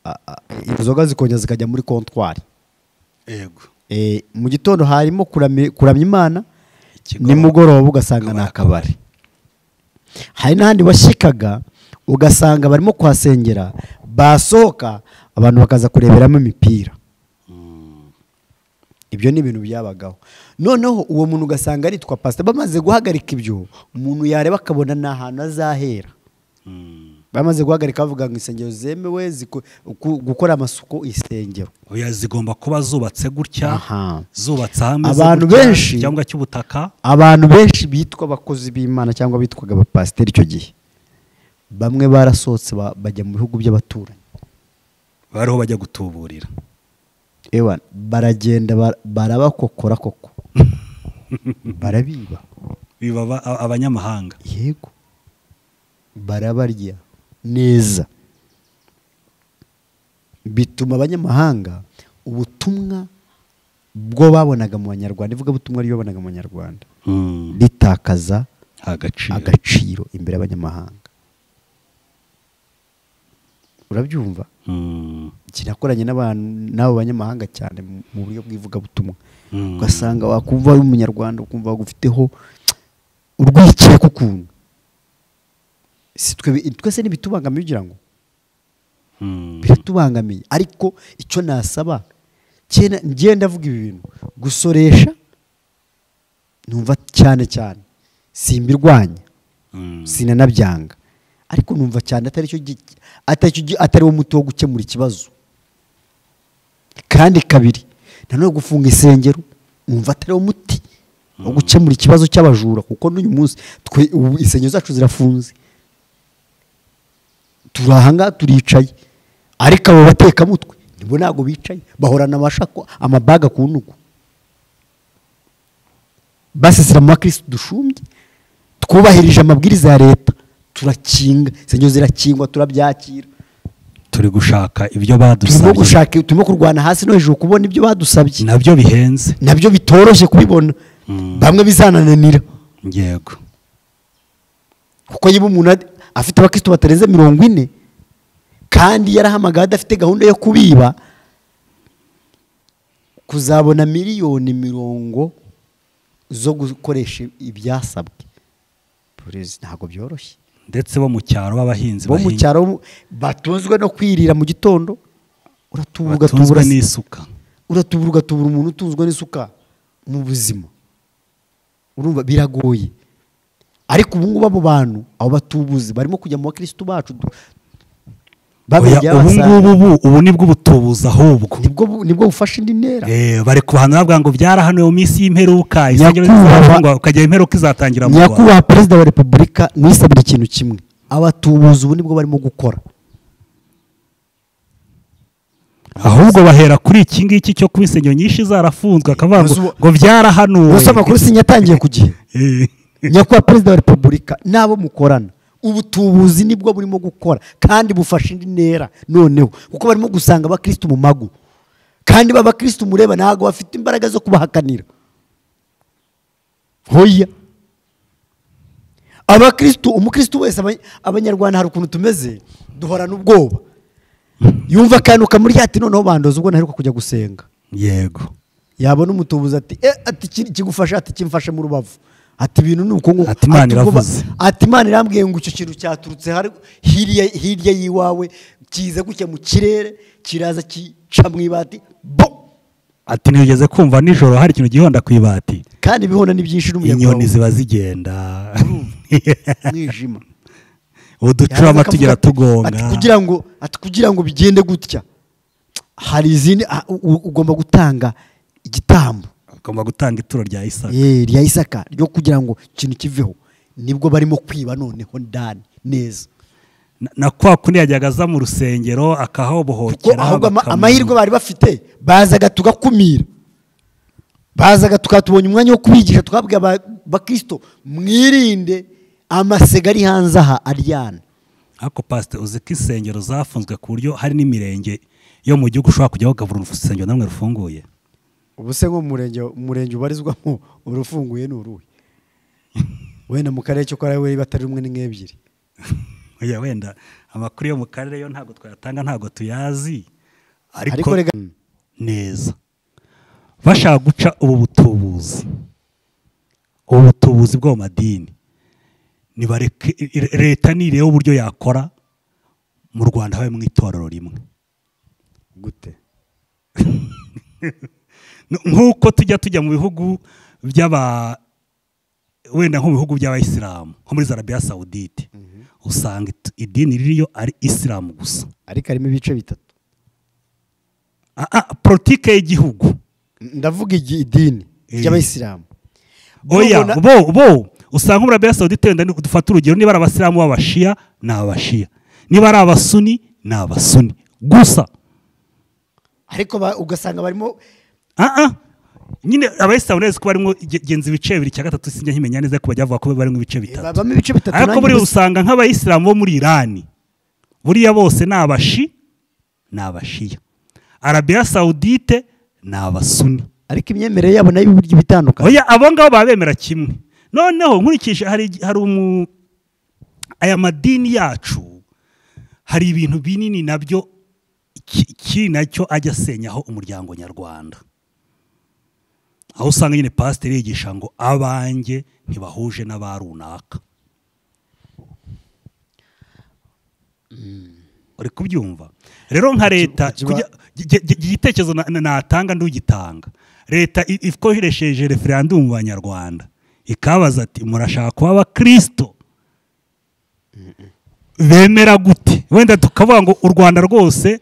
ah, ah, inzoga zikongera zikajya muri kontwari yego Eh, mu gitondo harimo kurami- kuramya imana Ikigoroba. nimugoroba ugasanga ni Akabari. akabari hari n'ahandi washyikaga ugasanga barimo kuhasengera basohoka abantu bakaza kureberamo imipira ibyo ni ibintu byabagaho noneho uwo muntu ugasanga aritwa pasita bamaze guhagarika ibyo umuntu yareba akabona ni ahantu azahera bamaze guhagarika bavuga ngo insengero zemewe ziku- ku- gukora amasuku isengero oya zigomba kuba zubatse gutya Aha. zubatse hamwe Abantu z'ubutaka, benshi- cyangwa cy'ubutaka abantu benshi bitwa abakozi b'imana cyangwa bitwaga abapasiteri icyo gihe bamwe barasohotse ba- bajya mu bihugu by'abaturanyi bariho bajya gutuburira ewa baragenda ba- barabakokora koko barabiba biba aba- abanyamahanga yego barabarya neza bituma abanyamahanga ubutumwa bwo babonaga mu banyarwanda ivugabutumwa ryo babonaga mu banyarwanda ritakaza nta gaciro agaciro imbere y'abanyamahanga urabyumva Mm. iki nakoranye n'abantu n'abo banyamahanga cyane mu- mu buryo bw'ivugabutumwa Mm. ugasanga wakumva uri umunyarwanda ukumva ufiteho urwikekwe ukuntu si twe twese ntibitubangamiye ugira ngo Mm. biratubangamiye ariko icyo nasaba cyenda ngiye ndavuga ibi bintu gusoresha numva cyane cyane simbirwanya Mm. sinanabyanga ariko numva cyane atari cyo gi- atari cyo gi- atari wo muti wo gukemura ikibazo kandi kabiri nanone gufunga isengero numva atari wo muti wo gukemura ikibazo cy'abajura kuko n'uyu munsi twe ubu insengero zacu zirafunze turi ahangaha turicaye ariko abo batekamutwe nibo ntabwo bicaye bahorana amashako amabaga ku ntugu basesera mu bakirisitu dushumbye twubahirije amabwiriza ya leta turakinga insengero zirakingwa turabyakira turi gushaka ibyo turimo badusabye gushaka turimo kurwana hasi no hejuru kubona ibyo badusabye nabyo bihenze nabyo bitoroshye kubibona bamwe bizanananira yego kuko niba umuntu ad- afite abakirisitu batarenze mirongo ine kandi yarahamagaye adafite gahunda yo kubiba kuzabona miliyoni mirongo zo gukoresha ibyasabwe Please, ntabwo byoroshye ndetse bo mu cyaro b'abahinzi bo mu bahinga- cyaro bo- batunzwe no kwirira mu gitondo uratubura batunzwe ugatubura n'isuka uratubura ugatubura umuntu utunzwe n'isuka mu buzima urumva biragoye ariko ubu ngubu abo bantu abo batubuzi barimo kujya mu bakirisitu bacu du- babiri Oya, ubu byabasanga. ngubu bu- ubu ni bwo ubutubuzi ahubwo nibwo bu- nibwo bufasha indi ntera Eh, bari kubahana bavuga ngo byarahanuwe mu minsi y'imperuka isengero Nyakubahwa- zizafungwa ukajya imperuka izatangira mu Rwanda nyakubahwa perezida wa repubulika nisabira ikintu kimwe abatubuzi ubu nibwo barimo gukora ahubwo bahera kuri iki ngiki cyo kuba insengero nyinshi zarafunzwe akavuga ngo Uzi- ngo byarahanuwe gusa amakuru sinyatangiye ku gihe Eh, nyakubahwa perezida wa repubulika n'abo mukorana ubutubuzi nibwo burimo gukora kandi bufasha indi ntera noneho kuko barimo gusanga abakirisitu mu mago kandi b'abakirisitu mureba ntabwo bafite imbaraga zo kubahakanira hoya abakirisitu umukirisitu wese aba- abanyarwanda hari ukuntu tumeze duhorana ubwoba yumva akantu kamuri ati noneho bandoze ubwo ntaheruka kujya gusenga yego yabona umutubuzi ati e ati iki- kigufasha ati kimfashe mu rubavu ati ibintu ni uko nguko Ati Imana ubwo ba- iravuze. ati imana irambwiye ngo icyo kintu cyaturutse hari- hirya hirya y'iwawe kiza gutya mu kirere kiraza kica mu ibati bo ati ntigeze kumva nijoro hari ikintu gihonda ku ibati kandi ibihona ni byinshi n'umuyaga inyoni wawe. ziba zigenda umwijima uducurama Yarangiza akavuga tugera ati- ati tugonga kugira ngo ati kugira ngo bigende gutya hari izindi ah, u- u- ugomba gutanga igitambo ugomba gutanga ituro rya isaka Eh, rya isaka ryo kugira ngo ikintu kiveho nibwo barimo kwiba noneho ndani neza Na- na kwa kundi yajyaga aza mu rusengero akahabohokera kuko ahubwo ama- bakamu- amahirwe bari bafite bazaga tugakumira bazaga tukaba tubonye umwanya wo kubigisha twabwiye aba- abakristo mwirinde amasega ari hanze aha aryana ariko pasite uzi ko insengero zafunzwe ku buryo hari n'imirenge yo mu gihugu ushobora kujyaho ukabura urusengero namwe rufunguye ubu se nko murenge murenge ubarizwamo urufunguye ni uruhe wenda mu karere cyo kwa we batari rumwe n'ebyiri Oya, wenda amakuru yo mu karere yo ntabwo twayatanga ntabwo tuyazi Ariko ariko rega- neza bashaka guca ubu butubuzi ubu butubuzi bwo mu madini nibareke leta nireba uburyo yakora mu rwanda habe mu itorero rimwe gute nk'uko tujya tujya mu bihugu by'aba wenda nko mu bihugu by'abayisilamu nko muri zarabiya sawudite usanga it- idini ririyo ari isilamu gusa ariko harimo ibice bitatu Ah, ah, politike y'igihugu ndavuga igi- idini Eh. ry'abayisilamu oya Mubona- bo bo usanga muri arabiya sawudite wenda ni- dufate urugero niba ari abasilamu b'abashiya ni abashiya niba ari abasuni ni abasuni gusa ariko ba- ugasanga barimo ah ah nyine abayisilamu neza ko barimo ge- genza ibice bibiri cya gatatu sinjya nkimenya neza ko bajya bavuga ko barimo ibice bitatu babamo ibice bitatu ariko nanjye buriya gusa- usanga nk'abayisilamu bo muri irani buriya bose ni abashi ni abashiya arabiya sawudite ni abasuni ariko imyemerere yabo nayo uburyo ibitandukanye oya abo ngabo baba bemera kimwe noneho nkurikije hari igi- hari umu aya madini yacu hari ibintu binini nabyo ki- kiri nacyo ajya asenyaho umuryango nyarwanda aho usanga nyine pasiteri yigisha ngo abanjye ntibahuje n'aba runaka uri kubyumva rero nka leta kiba- kujya- gi- gi- igitekerezo na- na- natanga ndugitanga leta i- ikoresheje referandumu mu banyarwanda ikabaza ati murashaka kuba abakristo bemera gute wenda tukavuga ngo u rwanda rwose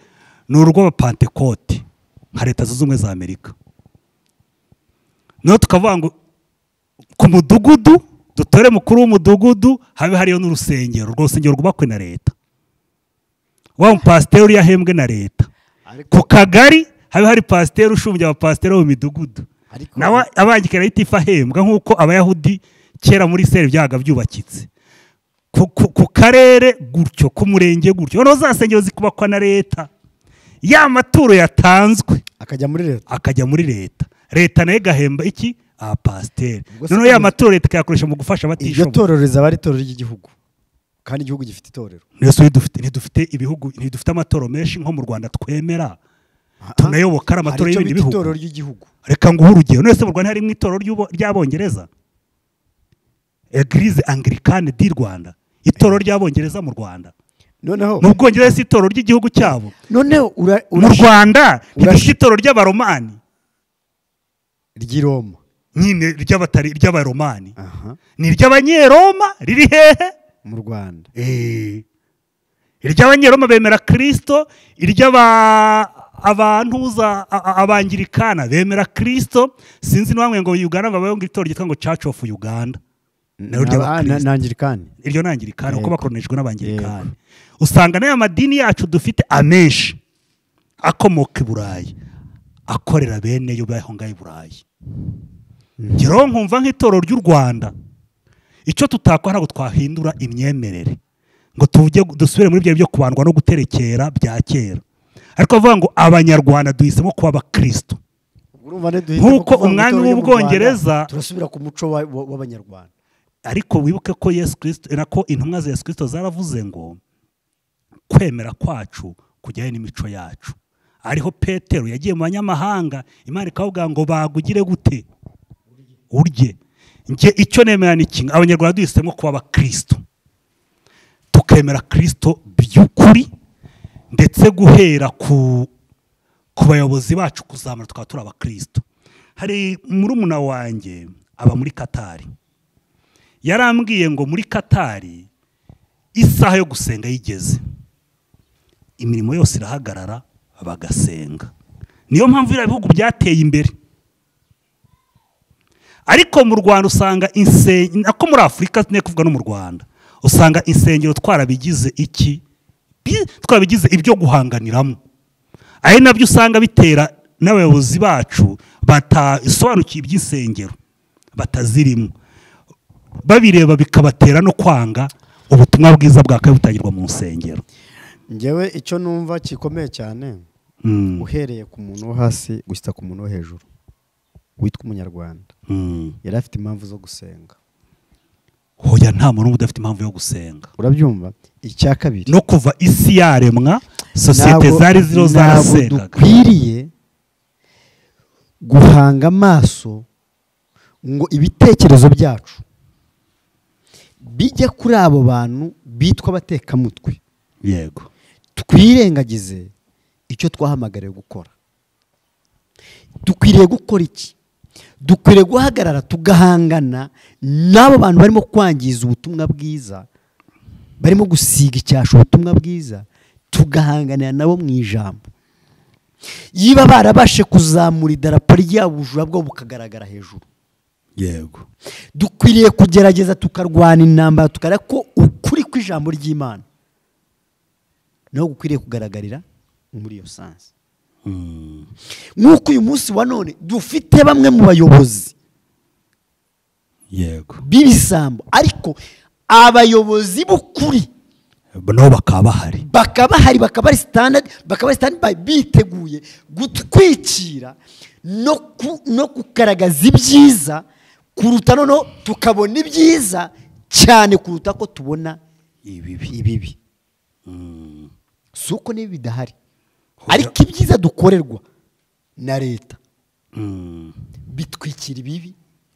ni urw'abapantekote nka leta zunze ubumwe za amerika naho tukavuga ngo ku mudugudu dutore mukuru w'umudugudu habe hariyo n'urusengero urwo rusengero rwubakwe na leta wa mupasiteri uriya ahembwe na leta ku kagari habe hari pasiteri ushumbya abapasiteri bo mu midugudu Ariko- nawe abangikana itifu ahembwa nk'uko abayahudi kera muri seri byabaga byubakitse ku, ku, ku karere gutyo ku murenge gutyo noneho za nsengero zikubakwa na leta ya maturo yatanzwe akajya muri leta akajya muri leta leta nayo igahemba iki abapasiteri Ubwo se noneho ya kugeza- maturo leta ikayakoresha mu gufasha iryo abatishoboye torero rizaba ari itorero ry'igihugu kandi igihugu gifite itorero nese ntidufite ntidufite ibihugu ntidufite amatoro menshi nko mu rwanda twemera tunayoboka ari amatora Hari icyo y'ibindi bita bihugu. itorero ry'igihugu reka nguhe urugero nese mu rwanda harimo itorero ry'ubo- ry'abongereza eglise anglikane di rwanda itorero ry'abongereza mu rwanda noneho mu bwongereza si itorero ry'igihugu cyabo noneho ura- mu urashi- rwanda ntidufite urashi- itorero ry'abaromani ry'i roma nyine ry'abatari ry'abaromani aha ni iry'abanyeroma riri hehe mu rwanda Eh. iry'abanyeroma bemera kirisito iry'abantuza abangirikana bemera kirisito sinzi n'uwamwe ngo uganda babayeho ngo itorero ryitwa ngo church of uganda Nayo ry'abakristo. nangirikani iryo nangirikani kuko Yego. bakoronijwe n'abangirikani usanga n'aya madini yacu dufite amenshi akomoka i burayi akorera bene yo baho ngaho i burayi ngereho nkumva nk'itorero ry'u rwanda icyo tutakora ntabwo twahindura imyemerere ngo tujye dusubire muri bya byo kubandwa no guterekera bya kera ariko bavuga ngo abanyarwanda duhisemo kuba abakristo urumva ntiduhite Nk'uko kuvuga ngo umwami itorero ryo mu w'Ubwongereza- Rwanda, turasubira ku muco wa- wa- w'abanyarwanda ariko wibuke ko yesu kirisito nako intumwa za yesu kirisito zaravuze ngo kwemera kwacu kujyanye n'imico yacu ariho petero yagiye mu banyamahanga imana ikavuga ngo bagugire gute urye njye icyo nemera ni kimwe abanyarwanda duhisemo kuba abakristo tukemera kirisito by'ukuri ndetse guhera ku ku bayobozi bacu kuzamura tukaba turi abakristo hari murumuna wanjye aba muri katari yarambwiye ngo muri katari isaha yo gusenga yigeze imirimo yose irahagarara bagasenga niyo mpamvu biriya bihugu byateye imbere ariko mu rwanda usanga insengero nako muri afurika ntiyo kuvuga no mu rwanda usanga insengero twarabigize iki Bi- twarabigize ibyo guhanganiramo ari nabyo usanga bitera n'abayobozi bacu batasobanukiwe iby'insengero batazirimo babireba bikabatera no kwanga ubutumwa bwiza bwakabaye butangirwa mu nsengero ngewe icyo numva gikomeye cyane Mm, uhereye ku muntu wo hasi gushyita ku muntu wo hejuru witwa umunyarwanda mm. yari afite impamvu zo gusenga hoya nta muntu n'umwe udafite impamvu yo gusenga urabyumva icya kabiri no kuva isi yaremwa sosiyete Ntabwo- zari ziriho ntabwo zarasengaga dukwiriye guhanga amaso ngo ibitekerezo byacu bijya kuri abo bantu bitwa abatekamutwe yego twirengagize icyo twahamagariwe gukora dukwiriye gukora iki dukwiriye guhagarara tugahangana n'abo bantu barimo kwangiza ubutumwa bwiza barimo gusiga icyasha ubutumwa bwiza tugahanganira nabo mu ijambo yiba barabashe kuzamura idarapo ryabo ubujura bwabo bukagaragara hejuru yego dukwiriye kugerageza tukarwana intambara tukareba ko ukuri kw'ijambo ry'imana naho gukwiriye kugaragarira muri iyo sansi Mm. nk'uko uyu munsi wa none dufite bamwe mu bayobozi yego b'ibisambo ariko abayobozi b'ukuri nabo bakaba bahari bakaba bahari bakaba ari sitandadi bakaba ari sitandadi biteguye gutwikira no ku- no kugaragaza ibyiza kuruta noneho tukabona ibyiza cyane kuruta ko tubona ibibi ibibi si uko n'ibi bidahari Hoya- ariko ibyiza dukorerwa na leta Mm. bitwikira ibibi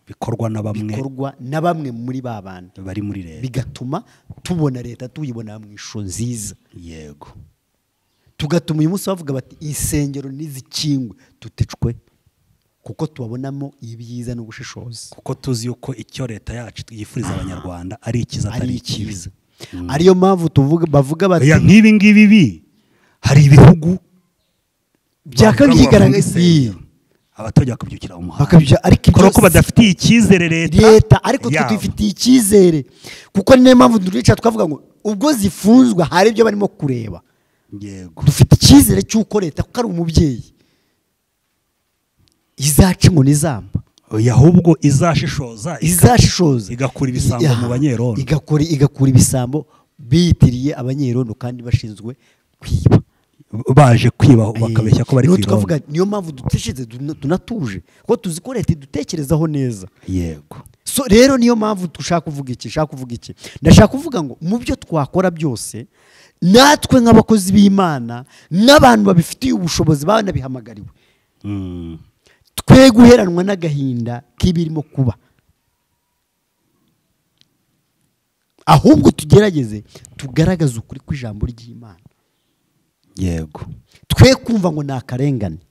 bikorwa na bamwe bikorwa na bamwe muri ba bandi bari muri leta bigatuma tubona leta tuyibona mu ishusho nziza yego tugatuma uyu munsi bavuga bati insengero n'izikingwe tutecwe kuko tubabonamo ibyiza n'ubushishozi kuko tuzi yuko icyo leta yacu yifuriza abanyarwanda ari ikiza ari atari ikibi ikiza ariyo mpamvu tuvuga bavuga bati Oya, nk'ibi ngibi bi hari ibihugu byakabyigaragaza abaturage bakabyukira mu muhanda Bakabyica, ariko ibyo kubera ko si- badafitiye icyizere leta leta ariko twe yabo. tubifitiye icyizere kuko niyo mpamvu turica twavuga ngo ubwo zifunzwe hari ibyo barimo kureba yego dufite icyizere cy'uko leta kuko ari umubyeyi izaca inkoni izamba Oya, ahubwo izashishoza izashishoza igakura ibisambo Ya, mu banyerondo. igakora igakura ibisambo biyitiriye abanyerondo kandi bashinzwe kwiba baje kwiba bakabeshya ko bari Niho ku tukavuga irondo niyo mpamvu duteshize tunatuje kuko tuzi ko leta idutekerezaho neza yego so rero niyo mpamvu dushaka kuvuga iki shaka kuvuga iki ndashaka kuvuga ngo mu byo twakora byose natwe nk'abakozi b'imana n'abantu babifitiye ubushobozi banabihamagariwe Mm. twe guheranwa n'agahinda k'ibirimo kuba ahubwo tugerageze tugaragaze ukuri kw'ijambo ry'imana yego twe kumva ngo ni akarengane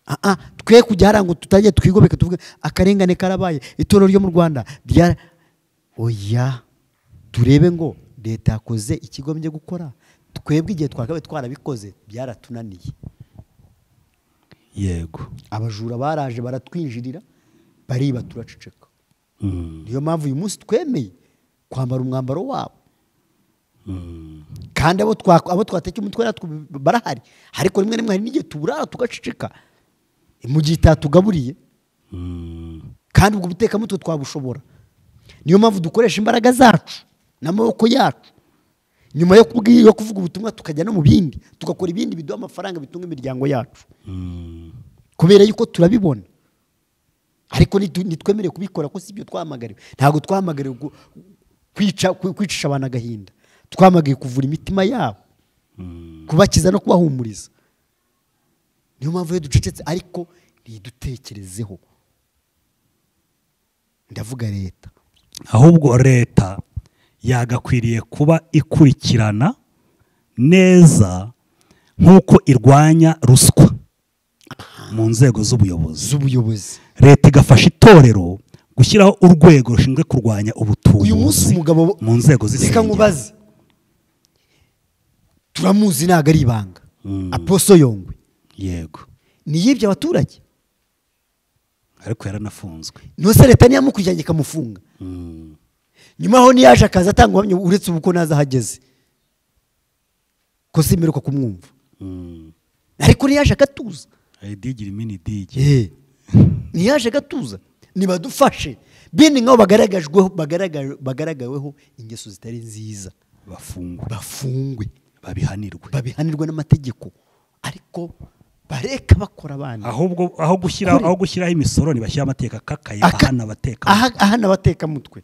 Ah, ah, twe kujya hariya ngo tutajya twigomeka tuvuge akarengane karabaye itorero ryo mu rwanda rya oya turebe ngo leta yakoze ikigombye gukora twebwe igihe twakabaye twarabikoze byaratunaniye yego abajura baraje baratwinjirira bariba turaceceka Mm. niyo mpamvu uyu munsi twemeye kwambara umwambaro wabo Mm. kandi abo twa- abo twatekeye umutwe natwe barahari ariko rimwe na rimwe hari n'igihe tuburara tugaceceka mu gihe itatugaburiye Mm. kandi ubwo butekamutwe twabushobora niyo mpamvu dukoresha imbaraga zacu n'amaboko yacu nyuma yo kubwi- yo kuvuga ubutumwa tukajya no mu bindi tugakora ibindi biduha amafaranga bitunga imiryango yacu Mm. kubera yuko turabibona ariko nitu- nitwemereye kubikora ko si ibyo twahamagariwe ntabwo twahamagariwe gu- kwica kwi- kwicisha abantu agahinda twahamagariwe kuvura imitima yabo kubakiza no kubahumuriza niyo mpamvu iyo ducecetse ariko ntidutekerezeho ndavuga leta ahubwo leta yagakwiriye kuba ikurikirana neza nk'uko irwanya ruswa mu nzego z'ubuyobozi z'ubuyobozi leta igafasha itorero gushyiraho urwego rushinzwe kurwanya uyu munsi ubutumbuzi umugabo mu nzego reka z'isengero nkubaze turamuzi ntabwo ari ibanga Mm. aposo yongwe yego ni yibye abaturage ariko yaranafunzwe ntose leta ntiyamukurikiranye ikamufunga Mm. nyuma aho ntiyaje akaza atanga ubuhamya uretse ubu ko naza ahageze ko simeruka kumwumva Mm. ariko ntiyaje akatuza idigira imini idige Eh, ntiyaje agatuza ntibadufashe bene nk'aho bagaragajweho bagaragaje- bagaragaweho ingeso zitari nziza bafungwe bafungwe babihanirwe babihanirwe n'amategeko ariko bareka bakora abana ahubwo aho gushyira Kuri- aho gushyiraho imisoro ntibashyiraho amategeko akakaye Aka- ahana abateka aha- ahana abatekamutwe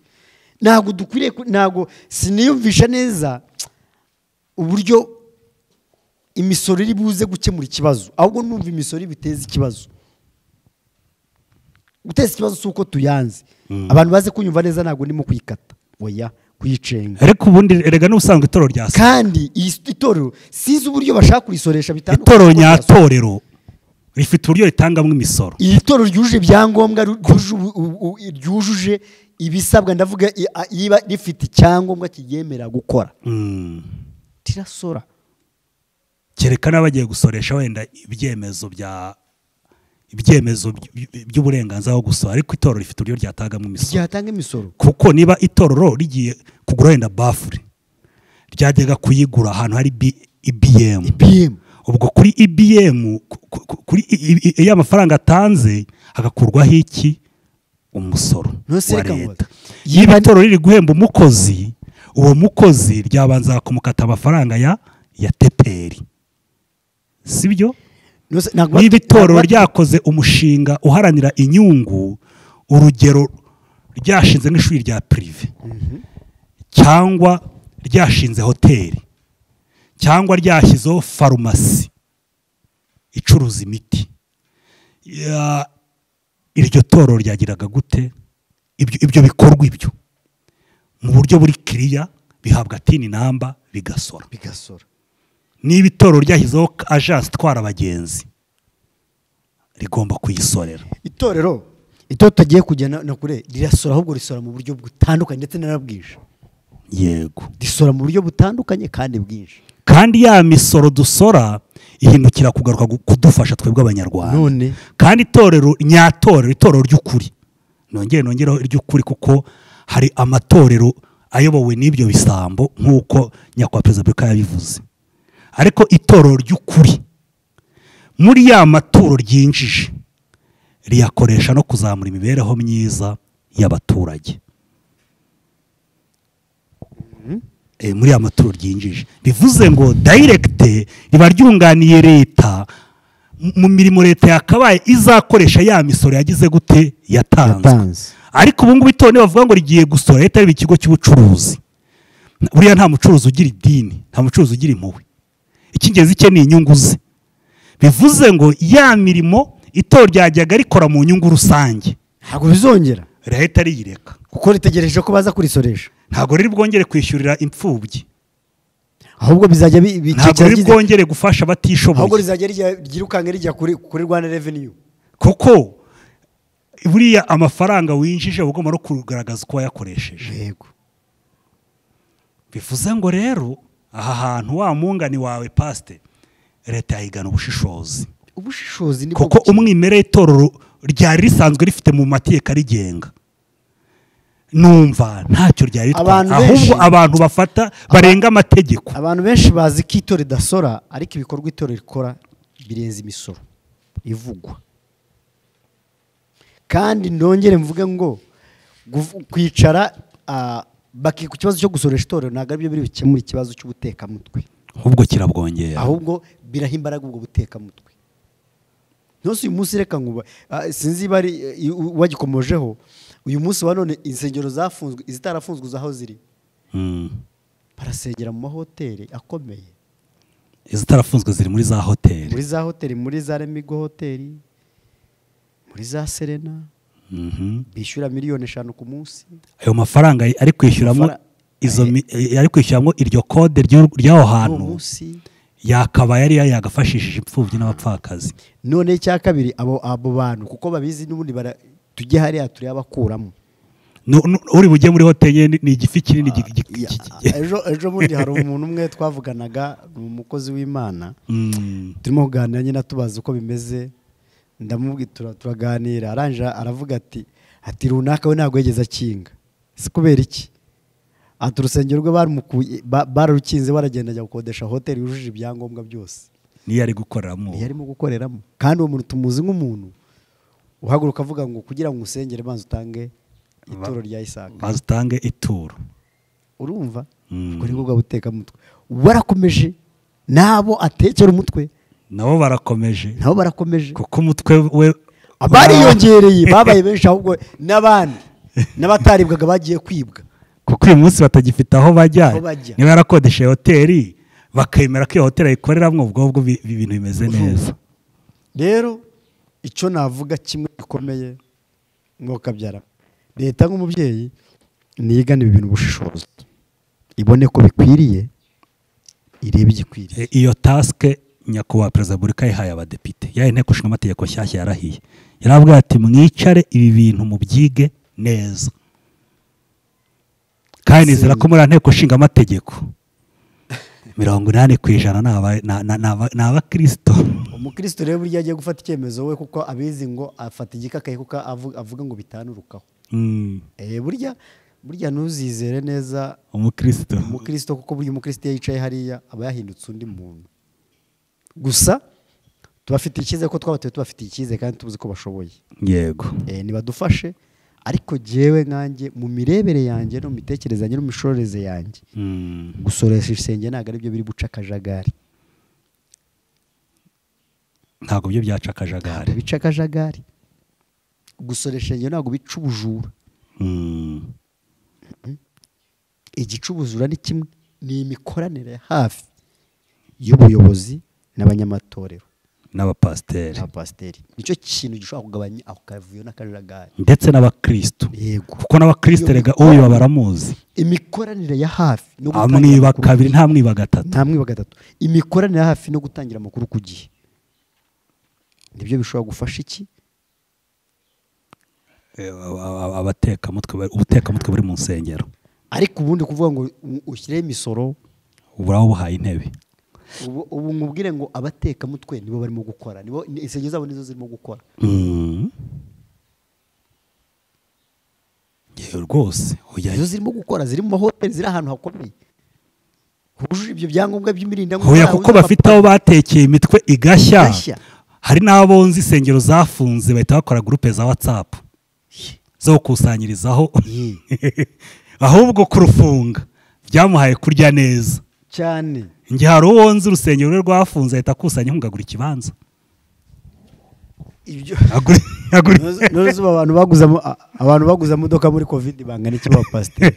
ntabwo dukwiriye ku- ntabwo siniyumvisha neza uburyo imisoro iri buze gukemura ikibazo ahubwo numva imisoro biteza ikibazo guteza ikibazo si uko tuyanze abantu bazi kunyumva neza ntabwo ndimo kuyikata oya kuyicenga ariko ubundi erega n'ubusanzwe itoro rya sa kandi iyi s- itorero sinzi uburyo bashaka kurisoresha bitandukanye itoro n'uko ryasohoka. nyatorero rifite uburyo ritangamo imisoro iri toro ryujuje ibyangombwa ryujuje ubu- ubu- ryujuje ibisabwa ndavuga i- a- iba rifite icyangombwa kiryemera gukora Mm. tirasora kereka n'abagiye gusoresha wenda ibyemezo bya ibyemezo by- by'uburenganzira bwo gusora ariko itorero rifite uburyo ryatangamo imisoro ryatanga imisoro kuko niba itorero rigiye kugura wenda bafure ryajyaga kuyigura ahantu hari B- ibm ibm ubwo kuri ibm ku- ku- ku- kuri i- i- iyo amafaranga atanze hagakurwaho iki umusoro None se wa reka leta nkubaze. niba itorero riri guhemba umukozi uwo mukozi ryabanza kumukata amafaranga ya ya teperi sibyo Nose- ntabwo niba bati- itorero ntabwo bati- ryakoze umushinga uharanira inyungu urugero ryashinze nk'ishuri rya pirive cyangwa ryashinze hoteli cyangwa ryashyizeho farumasi icuruza imiti Ya- iryo torero ryagiraga gute Ibyo- ibyo bikorwa ibyo mu buryo buri kiriya bihabwa tini namba bigasora bigasora niba itorero ryashyizeho ajansi itwara abagenzi rigomba kuyisorera itorero itorero tutagiye kujya na na kure rirasora ahubwo risora mu buryo butandukanye ndetse n'arabwije yego risora mu buryo butandukanye kandi bwinshi kandi ya misoro dusora ihindukira kugaruka gu- kudufasha twebwe abanyarwanda None. kandi itorero nyatorero itorero ry'ukuri nongere nongereho iry'ukuri kuko hari amatorero ayobowe n'ibyo bisambo nk'uko nyakubahwa perezida wa repubulika yabivuze ariko itorero ry'ukuri muri ya maturo ryinjije riyakoresha no kuzamura imibereho myiza y'abaturage eh, muri ya maturo ryinjije bivuze ngo dayiregite riba ryunganiye leta mu- mu mirimo leta yakabaye izakoresha ya misoro yagize gute yatanzwe Yatanze. ariko ubu ngubu itorero bavuga ngo rigiye gusora leta yaba ikigo cy'ubucuruzi buriya nta mucuruzi ugira idini nta mucuruzi ugira impuhwe icy'ingenzi cye ni inyungu ze bivuze ngo ya mirimo itorero ryajyaga rikora mu nyungu rusange ntabwo bizongera leta riyireka kuko ritegereje ko baza kurisoresha ntabwo riri bwongere kwishyurira imfubyi ahubwo bizajya bi- bi- ntabwo cyari riri gize- bwongere gufasha ahubwo abatishoboye rizajya rijya- ryirukanka rijya kuri kuri rwanda revenue kuko buriya amafaranga winjije uba ugomba no kugaragaza uko wayakoresheje yego bivuze ngo rero aha hantu wa mungani wawe pasite leta yahigana ubushishozi ubushishozi nibwo kuko bukeye. umwimerere itorero ryari risanzwe rifite mu mategeko arigenga numva ntacyo ryari ritwaye Abantu ahubwo benshi- abantu bafata barenga amategeko abantu benshi bazi ko itorero ridasora ariko ibikorwa itorero rikora birenze imisoro ivugwa kandi ndongere mvuge ngo guv- kwicara ah, baki ku kibazo cyo gusoresha itorero ntabwo aribyo biri bikemura ikibazo cy'ubutekamutwe ahubwo kirabwongera ahubwo biraha imbaraga ubwo butekamutwe ntose uyu munsi reka nkuba ah, sinzi niba ari eh, u- wagikomojeho uyu munsi wa none insengero zafunzwe izitarafunzwe zaho ziri Mm. barasengera mu mahoteli akomeye izitarafunzwe ziri muri za hoteli muri za hoteli muri za remigo hoteli muri za serena Mhm. bishyura miliyoni eshanu ku munsi ayo mafaranga ari kwishyuramo Amafara- izo mi- ari kwishyuramo iryo kode ry'u- ry'aho uwo hantu munsi yakabaye ariyo yagafashishije imfubyi n'abapfakazi none icya kabiri abo abo bantu kuko babizi n'ubundi bara tujye hariya turayabakuramo Nu- nu- uri bujye muri hoteli ni- ni igifi kinini gi- gi- gi- Ya, gi- gi- ejo ejo bundi hari umuntu umwe twavuganaga ni umukozi w'imana Mm. turimo kuganira nyine tubaza uko bimeze ndamubwira tura- turaganira arangije aravuga ati ati runaka we ntabwo yigeze akinga si kubera iki ati urusengero rwe barumukuye ba- bararukinze baragenda ajya gukodesha hoteli yujuje ibyangombwa byose niyo ari gukoreramo niyo arimo gukoreramo kandi uwo muntu tumuzi nk'umuntu uhaguruka avuga ngo kugira ngo usengere banza utange ituro rya isaka maze utange ituro urumva Mm. ubwo ni bwo butekamutwe warakomeje n'abo atekera umutwe nabo barakomeje nabo barakomeje kuko umutwe we abariyongereye babaye benshi ahubwo n'abandi n'abataribwaga bagiye kwibwa kuko uyu munsi batagifite aho bajya Aho bajya. niba yarakodeshe hoteli bakemera ko iyo hoteli ayikoreramo ubwo ngubwo bi- bi- ibintu bimeze neza rero icyo navuga kimwe gikomeye mwokabyara leta nk'umubyeyi niyigane ibi bintu ubushishozi ibone ko bikwiriye irebe igikwiriye E, iyo tasike nyakubahwa perezida wa repubulika yahaye abadepite ya inteko ishinga amategeko nshyashya yarahiye yaravuga ati mwicare ibi bintu mubyige neza kandi nizera ko muri iyo nteko ishinga amategeko mirongo inani ku ijana ni aba- ni- ni- ni aba- ni abakirisito umukristo rero burya agiye gufata icyemezo we kuko abizi ngo afata igikakaye kuko avu- avuga ngo bitanurukaho Mm, Eh, burya burya ntuzizere neza umukirisito umukristo kuko burya umukristo iyo yicaye hariya aba yahindutse undi muntu gusa tubafitiye icyizere ko twabatuye tubafitiye icyizere kandi tuzi ko bashoboye yego Eh, nibadufashe ariko jyewe nkanjye mu mirebere yanjye no mu mitekerereze yanjye no mu mishoreze yanjye Mm, gusoresha isenge ntabwo ari byo biri buca akajagari ntabwo byo byaca akajagari bica akajagari gusoresha isenge ntabwo bica ubujura Mm, igicubuzura ni kimwe ni imikoranire ya hafi y'ubuyobozi n'abanyamatorero n'abapasiteri n'abapasiteri nicyo kintu gishobora kugabanya ako kavuyo n'akajagari ndetse n'abakirisitu yego kuko n'abakirisitu rega uyu baramuzi imikoranire ya hafi no gutangira amwiba amakuru ku kabiri gihe. nta mwiba gatatu nta mwiba gatatu imikoranire ya hafi no gutangira amakuru ku gihe nibyo bishobora gufasha iki Eh, aba- aba- abatekamutwe bari- ubutekamutwe buri mu nsengero ariko ubundi kuvuga ngo u- ushyireho imisoro buraba buhaye intebe ubu ubu nkubwire ngo abatekamutwe nibo barimo gukora nibo ni- insengero zabo nizo zirimo gukora Mm. Yewe rwose ujya- nizo zirimo gukora ziri mu mahoteli ziri ahantu hakomeye hujuje ibyo byangombwa by'imirindankuba hoya yawe kuko bafite aho batekeye imitwe igashya Igashya. hari n'abonzi insengero zafunze bahita bakora gurupe za watsapu zo gukusanyirizaho ahubwo kurufunga byamuhaye kurya neza cyane njye hari uwonzi urusengero rwe rwafunze ahita akusanya inkunga agura ikibanza ibyo agura agura- n'uruzuba abantu baguze ama- a- abantu baguze amamodoka muri kovide bangana iki ba pasiteri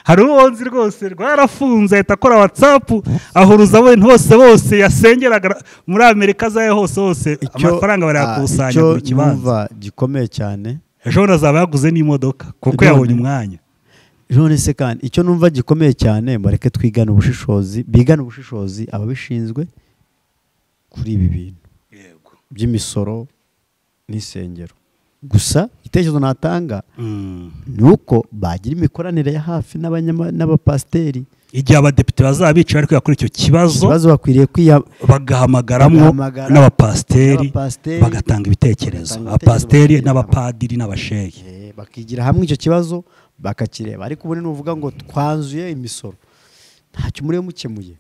hari uwonzi rwose rwarafunze ahita akora watsapu ahuruza abantu hose bose yasengeraga muri amerika zayo hose hose amafaranga barayakusanya icyo ku kibanza numva gikomeye cyane ejo bundi azaba yaguze n'imodoka kuko None. yabonye umwanya none se kandi icyo numva gikomeye cyane bareke twigane ubushishozi bigane ubushishozi ababishinzwe kuri ibi bintu by'imisoro n'isengero gusa igitekerezo natanga Mm. ni uko bagira imikoranire ya hafi n'abanyama- n'abapasiteri igihe abadepite bazaba bicaye bari kwiga kuri icyo kibazo ikibazo bakwiriye kwiya bagahamagaramo Bagahamagara n'abapasiteri n'abapasiteri, bagatanga ibitekerezo bagatanga abapasiteri ibitekerezo, n'abapadiri n'abasheyi Eh, bak- bakigira hamwe icyo kibazo bakakireba ariko ubundi nuvuga ngo twanzuye imisoro ntacyo muri mukemuye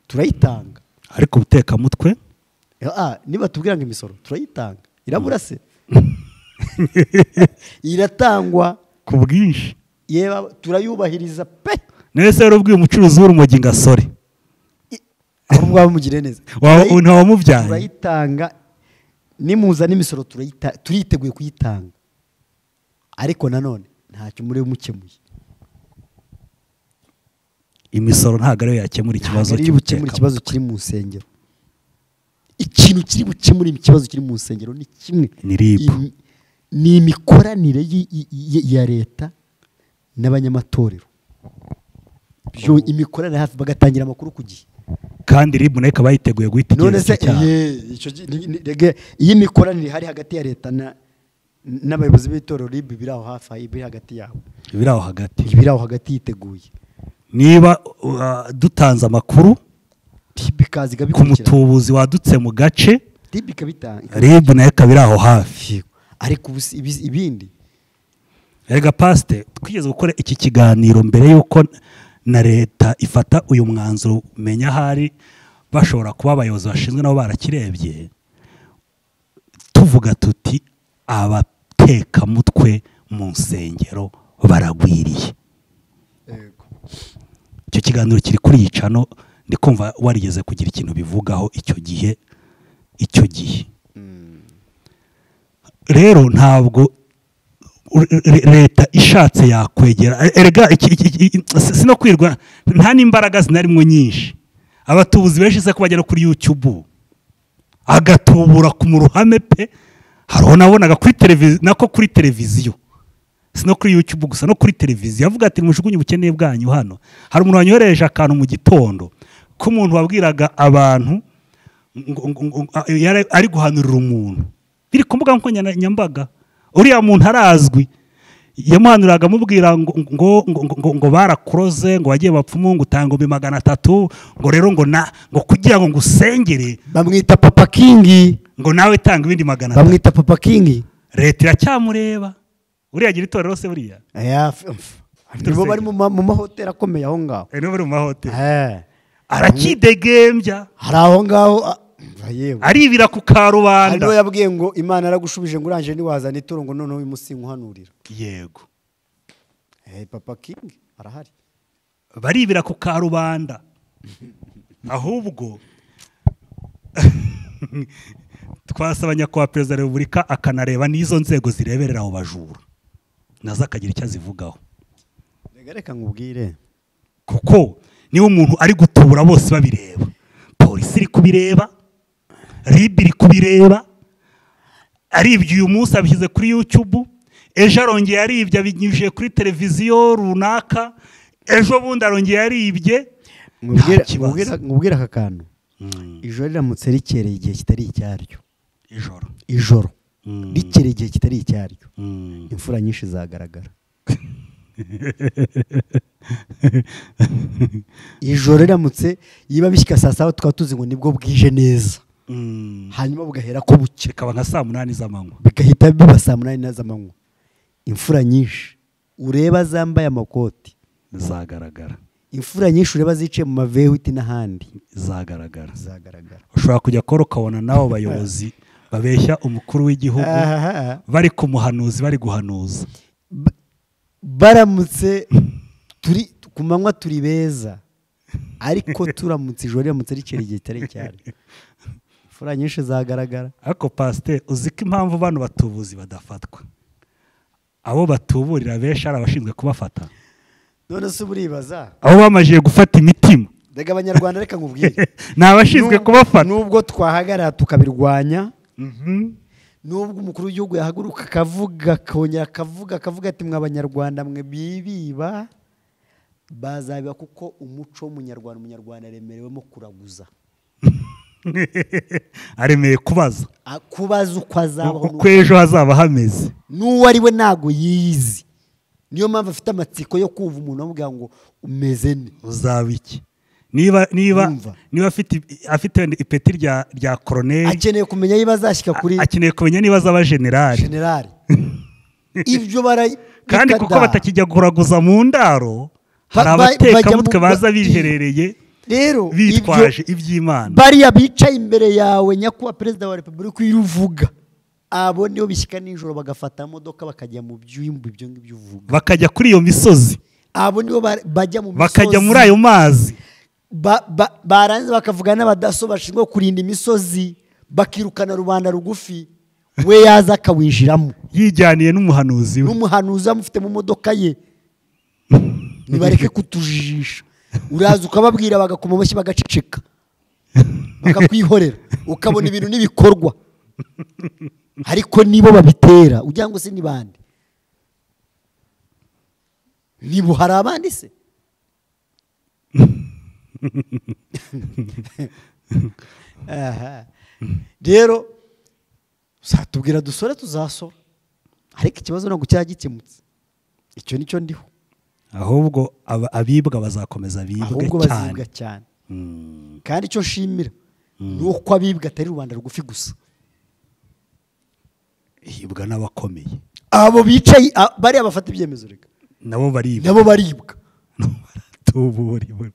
turayitanga ariko ubutekamutwe Eh, ah, niba tubwira ngo imisoro turayitanga irabura se iratangwa ku bwinshi yeba turayubahiriza pe none se warubwiye umucuruzi w'urumogi ngo asore ahubwo waba umugiriye neza Waba- Turayi- ntiwamubyaye? turayitanga nimuza n'imisoro turayita- turiteguye kuyitanga ariko nanone ntacyo muri mukemuye imisoro ntabwo ariyo yakemura ikibazo ntabwo ari bukemura ikibazo cy'ubutekamutwe kiri mu nsengero ikintu kiri bukemure ikibazo kiri mu nsengero ni kimwe Ni RIB. Im- ni imikoranire yi- yi- yi- ya leta n'abanyamatorero Byo- imikoranire hafi bagatangira amakuru ku gihe kandi ribu nayo ikaba yiteguye guhita none igira se icyo cyaha ye, icyo gi- ni- ni- rege, iyi mikoranire ihari hagati ya leta na- n'abayobozi b'itorero ribi biri aho hafi aho biri hagati yabo biri aho hagati biri aho hagati yiteguye niba uh, dutanze amakuru ribi ikaza ku ikabikurikirana mutubuzi wadutse mu gace ribi ikabitanga rib nayo ikaba iri aho hafi Yego. ariko ubu si- ibi- ibindi rega pasite twigeze gukora iki kiganiro mbere y'uko na leta ifata uyu mwanzuro menya ahari bashobora kuba abayobozi bashinzwe nabo barakirebye tuvuga tuti abatekamutwe mu nsengero baragwiriye icyo kiganiro kiri kuri iyi cano ndi kumva warigeze kugira ikintu bivugaho icyo gihe icyo gihe rero ntabwo u- re- leta ishatse yakwegera erega iki- iki- iki- si si no kwirwa nta n'imbaraga zinarimo nyinshi abatubuzi benshi se ko bajya no kuri yutubu agatubura ku mu ruhame pe hari uwo nabonaga kuri televiziyo nako kuri televiziyo si no kuri yutube gusa no kuri televiziyo avuga ati mujugunye ubukene bwanyu hano hari umuntu wanyohereje akantu mu gitondo k'umuntu wabwiraga abantu ngo- ngo- ngo- ngo- a- yari ari guhanurira umuntu biri ku mbuga nkoranyambaga uriya muntu arazwi yamuhanuraga amubwira ngo, ngo, ngo, ngo, ngo, ngo barakuroze ngo wagiye bapfumu ngo utanga ibihumbi magana atatu ngo rero ngo na ngo kugira ngo ngusengere bamwita papa kingi ngo nawe tanga ibindi magana atatu bamwita papa kingi leta iracyamureba uriya agira itorero se buriya Aya, f- f- nibo bari mu ma- mu mahoteli akomeye aho ngaho Eh, niba uri mu mahoteli Eh, arakidegembya hari aho ngaho a- umva yewe aribira ku hari n'uwo karubanda yabwiye ngo imana yaragushubije ngo urangije ntiwazana ituro ngo noneho uyu munsi nkuhanurira yego Eh, papa kingi arahari baribira ku karubanda ahubwo twasaba nyakubahwa perezida wa repubulika akanareba n'izo nzego zireberera abo bajura nazo akagira icyo azivugaho Reka reka nkubwire kuko niba umuntu ari gutubura bose babireba polisi iri kubireba rib iri kubireba aribye uyu munsi abishyize kuri yutubu ejo arongeye aribye abinyujije kuri televiziyo runaka ejo bundi arongeye aribye Nkubwire- Nta kibazo. nkubwire- nkubwire aka kantu Mm, ijoro riramutse rikereye igihe kitari icyaryo ijoro ijoro Mm. rikereye igihe kitari icyaryo Mm. imfura nyinshi zagaragara ijoro riramutse yiba bishyika saa saba tukaba tuzi ngo nibwo bwije neza Mm. hanyuma bugahera ko bucya bikaba nka saa munani z'amanywa bigahita biba saa munani na z'amanywa imfura nyinshi ureba zambaye amakoti zagaragara imfura nyinshi ureba zicaye mu mavewiti n'ahandi zagaragara zagaragara ushobora kujya kora ukabona n'abo bayobozi babeshya umukuru w'igihugu Ahaha. bari ku muhanuzi bari guhanuza Ba- baramutse turi ku manywa turi beza ariko turamutse ijoro riramutse rikera igihe kitari cyane imfura nyinshi zagaragara ariko pasiteri uzi ko impamvu bano batubuzi badafatwa abo batuburira benshi ari abashinzwe kubafata none se buribaza abo bamajije gufata imitima reka abanyarwanda reka nkubwire ni abashinzwe Nub- kubafata nubwo twahagarara tukabirwanya Mhm. nubwo umukuru w'igihugu yahaguruka akavuga akongera akavuga akavuga ati mwe abanyarwanda mwe bibiba bazabiba kuko umuco w'umunyarwanda umunyarwanda aremerewemo kuraguza aremeye kubaza A- kubaza uko azabaho uko ejo hazaba hameze n'uwo ari we ntago yiyizi niyo mpamvu afite amatsiko yo kumva umuntu amubwira ngo umeze ne uzaba iki niba niba Urumva. niba afite i- afite ipeti rya rya koroneri akeneye kumenya niba azashyika kuri a- akeneye kumenya niba azaba generali generali ibyo barayi kandi kuko batakijya kuraguza mu ndaro Ba- hari ba- bajya mu- abatekamutwe baza ba- biherereye rero bitwaje ibyo- iby'imana bariya bicaye imbere yawe nyakubahwa perezida wa repubulika iyo uvuga abo nibo bishyika nijoro bagafata modoka bakajya mu byumba ibyo ngibyo uvuga bakajya kuri iyo misozi abo nibo ba- bajya mu misozi bakajya muri ayo mazi Ba- ba- barangiza bakavuga n'abadaso bashinzwe kurinda imisozi bakirukana rubanda rugufi we yaza akawinjiramo yijyaniye n'umuhanuzi we n'umuhanuzi amufite mu modoka ye nibareke kutujijisha uraza ukababwira bagakoma amashyi bagaceceka bakakwihorera ukabona ibintu n'ibikorwa ariko nibo babitera ugira ngo se ni bande nibo hari abandi se Aha. rero uzatubwira dusore tuzasora ariko ikibazo ntabwo cyaba gikemutse icyo ni cyo ndiho ahubwo aba- abibwa bazakomeza bibwe ahubwo cyane bazibwa cyane Mm. kandi icyo nshimira ni uko abibwa atari rubanda rugufi gusa hibwa n'abakomeye abo bicaye a- bariya bafata ibyemezo reka nabo baribwa nabo baribwa tuburiwe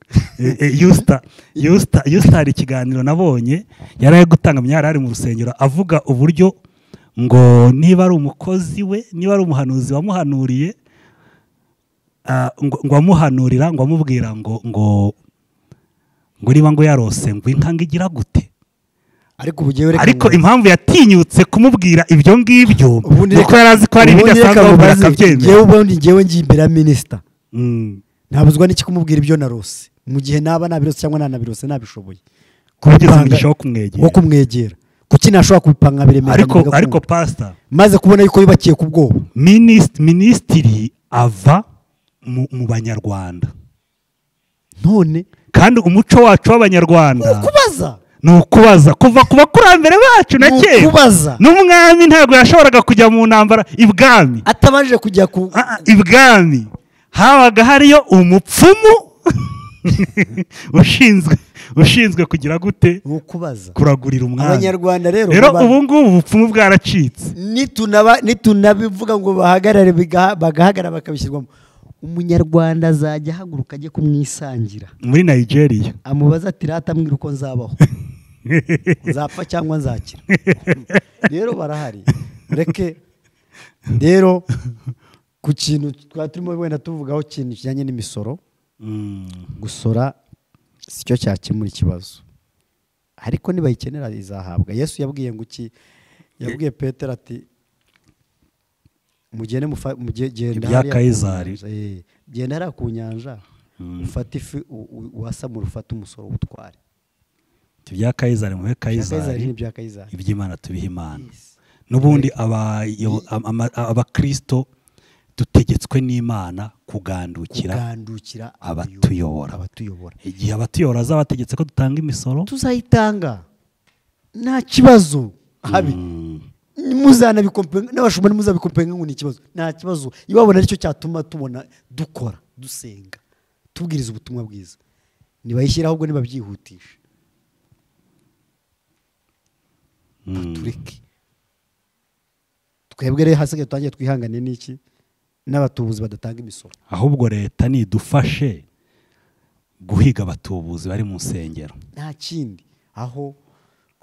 yusita yusita yusita hari ikiganiro nabonye yari ari gutanga imyari ari mu rusengero avuga uburyo ngo niba ari umukozi we niba ari umuhanuzi wamuhanuriye ah, ngo ngo amuhanurira ngo amubwira ngo ngo ngo niba ngo yarose ngo inka ngo igira gute ariko ubugiye reka ariko ngo- impamvu yatinyutse kumubwira ibyo ngibyo ubundi ni uko reka- yari azi ko hari ubundi ibidasanzwe reka amubwira mubaze, akabyemera njyewe ubundi njyewe ngiye imbere ya minisita Mm. ntabuzwa n'iki kumubwira ibyo narose mu gihe naba nabirose cyangwa ntanabirose nabishoboye Kugeza Gutanga- umugisha wo kumwegera. wo kumwegera kuki ntashobora kubipanga biremera ariko bigakunda? ariko pasita maze kubona yuko yubakiye ku bwoba minisitiri minisitiri ava mu mu banyarwanda none kandi umuco wacu w'abanyarwanda kubaza ni ukubaza kuva ku bakurambere bacu na Ni kera ukubaza. n'umwami ntabwo yashoboraga kujya mu ntambara ibwami atabanje kujya ku Ah, ah, ibwami habaga hariyo umupfumu ushinzwe ushinzwe kugira gute ni ukubaza kuragurira umwami abanyarwanda rero rero baba- ubu ngubu ubupfumu bwaracitse nitunaba- nitunabivuga ngo bahagarare bigaha- bagahagarara bakabishyirwamo umunyarwanda azajya ahaguruka ajye kumwisangira muri nigeria amubaza ati rata mbwira uko nzabaho nzapfa cyangwa nzakira rero barahari reke rero ku kintu twari turimo wenda tuvugaho ikintu kijyanye n'imisoro gusora si cyo cyakemura ikibazo ariko nibayikenera izahabwa yesu yabwiye ngo iki yabwiye petero ati mugende mufa- muge- genda Ibya hariya ku Kayizari. nyanja." Eh, genda hariya ku nyanja ufate ifi u- u- uwasamure ufate umusoro w'ubutware ibya kayizari muhe kayizari kayizari n'ibya kayizari iby'imana tubihe imana n'ubundi abayo- ama- ama- abakirisito dutegetswe n'imana kugandukira kugandukira abatuyobora. abatuyobora igihe abatuyobora bazabategetse ko dutanga imisoro tuzayitanga nta kibazo habi muzanabikompenga n'abashumba ntimuzabikopenga ngo ni ikibazo nta kibazo ibabona aricyo cyatuma tubona dukora dusenga tubwiriza ubutumwa bwiza ntibayishyire ahubwo nibabyihutisha batureke twebwe rero hasigaye tutangiye twihangane n'iki n'abatubuzi badatanga imisoro ahubwo leta nidufashe guhiga abatubuzi bari mu nsengero nta kindi aho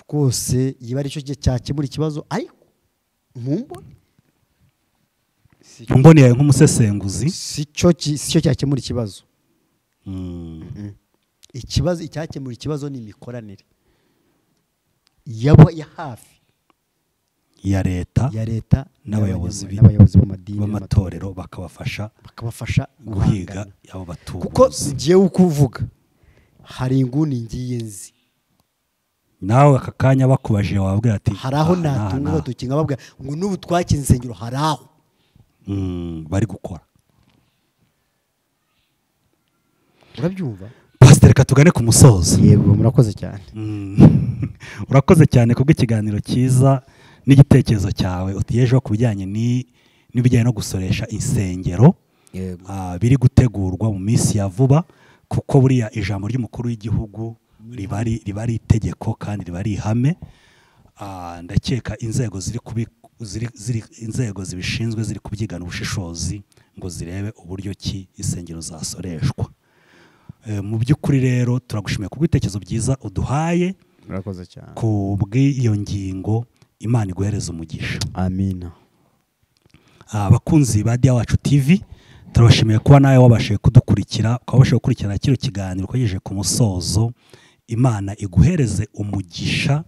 rwose yiba aricyo cyakemura ikibazo ariko mumbone mboneye yawe nk'umusesenguzi si cyo ki- si cyo cyakemura ikibazo Mm. ikibazo icyakemura ikibazo ni imikoranire yaba ya hafi ya leta ya leta n'abayobozi n'abanyamuryango, bi- n'abayobozi b'amadini b'amatorero bakabafasha bakabafasha guhiga guhangana. abo kuko batubuzi ngewe uko uvuga hari inguni ngiye nzi nawe aka kanya bakubajije wabwira ati hari aho "Aha, aha, natunga aha." batukinga babwira ngo n'ubu twakinze insengero hari aho Mm, bari gukora urabyumva pasiteri reka tugane ku musozo yego murakoze cyane Mm. urakoze cyane kubw'ikiganiro cyiza n'igitekerezo cyawe utegejeho ku bijyanye ni- n'ibijyanye no gusoresha insengero yego Ah, biri gutegurwa mu minsi ya vuba kuko buriya ijambo ry'umukuru w'igihugu riba ari- riba ari itegeko kandi riba ari ihame Ah, ndakeka inzego ziri kubi ziri- ziri- inzego zibishinzwe ziri kubyigana ubushishozi ngo zirebe uburyo ki insengero zasoreshwa Eh, mu by'ukuri rero turagushimiye kubw'ibitekerezo byiza uduhaye murakoze cyane ku bw'iyo ngingo imana iguhereza umugisha amina Ah, abakunzi ba diya wacu tv turabashimiye kuba nawe wabashije kudukurikira ukaba wabashije gukurikirana kino kiganiro ukogejeje ku musozo imana iguhereze umugisha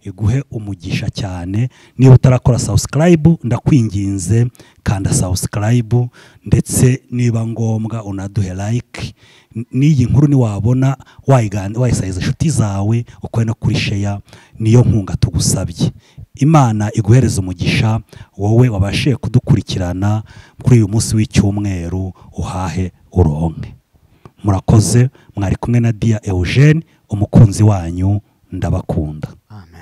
iguhe umugisha cyane niba utarakora subscribe ndakwinginze kanda subscribe ndetse niba ngombwa unaduhe like N- n'iyi nkuru niwabona wayigan- wayisayiza inshuti zawe ukore no kuri sheya niyo nkunga tugusabye imana iguhereze umugisha wowe wabashije kudukurikirana kuri uyu munsi w'icyumweru uhahe uronke murakoze mwari kumwe na dia eugene umukunzi wanyu ndabakunda amen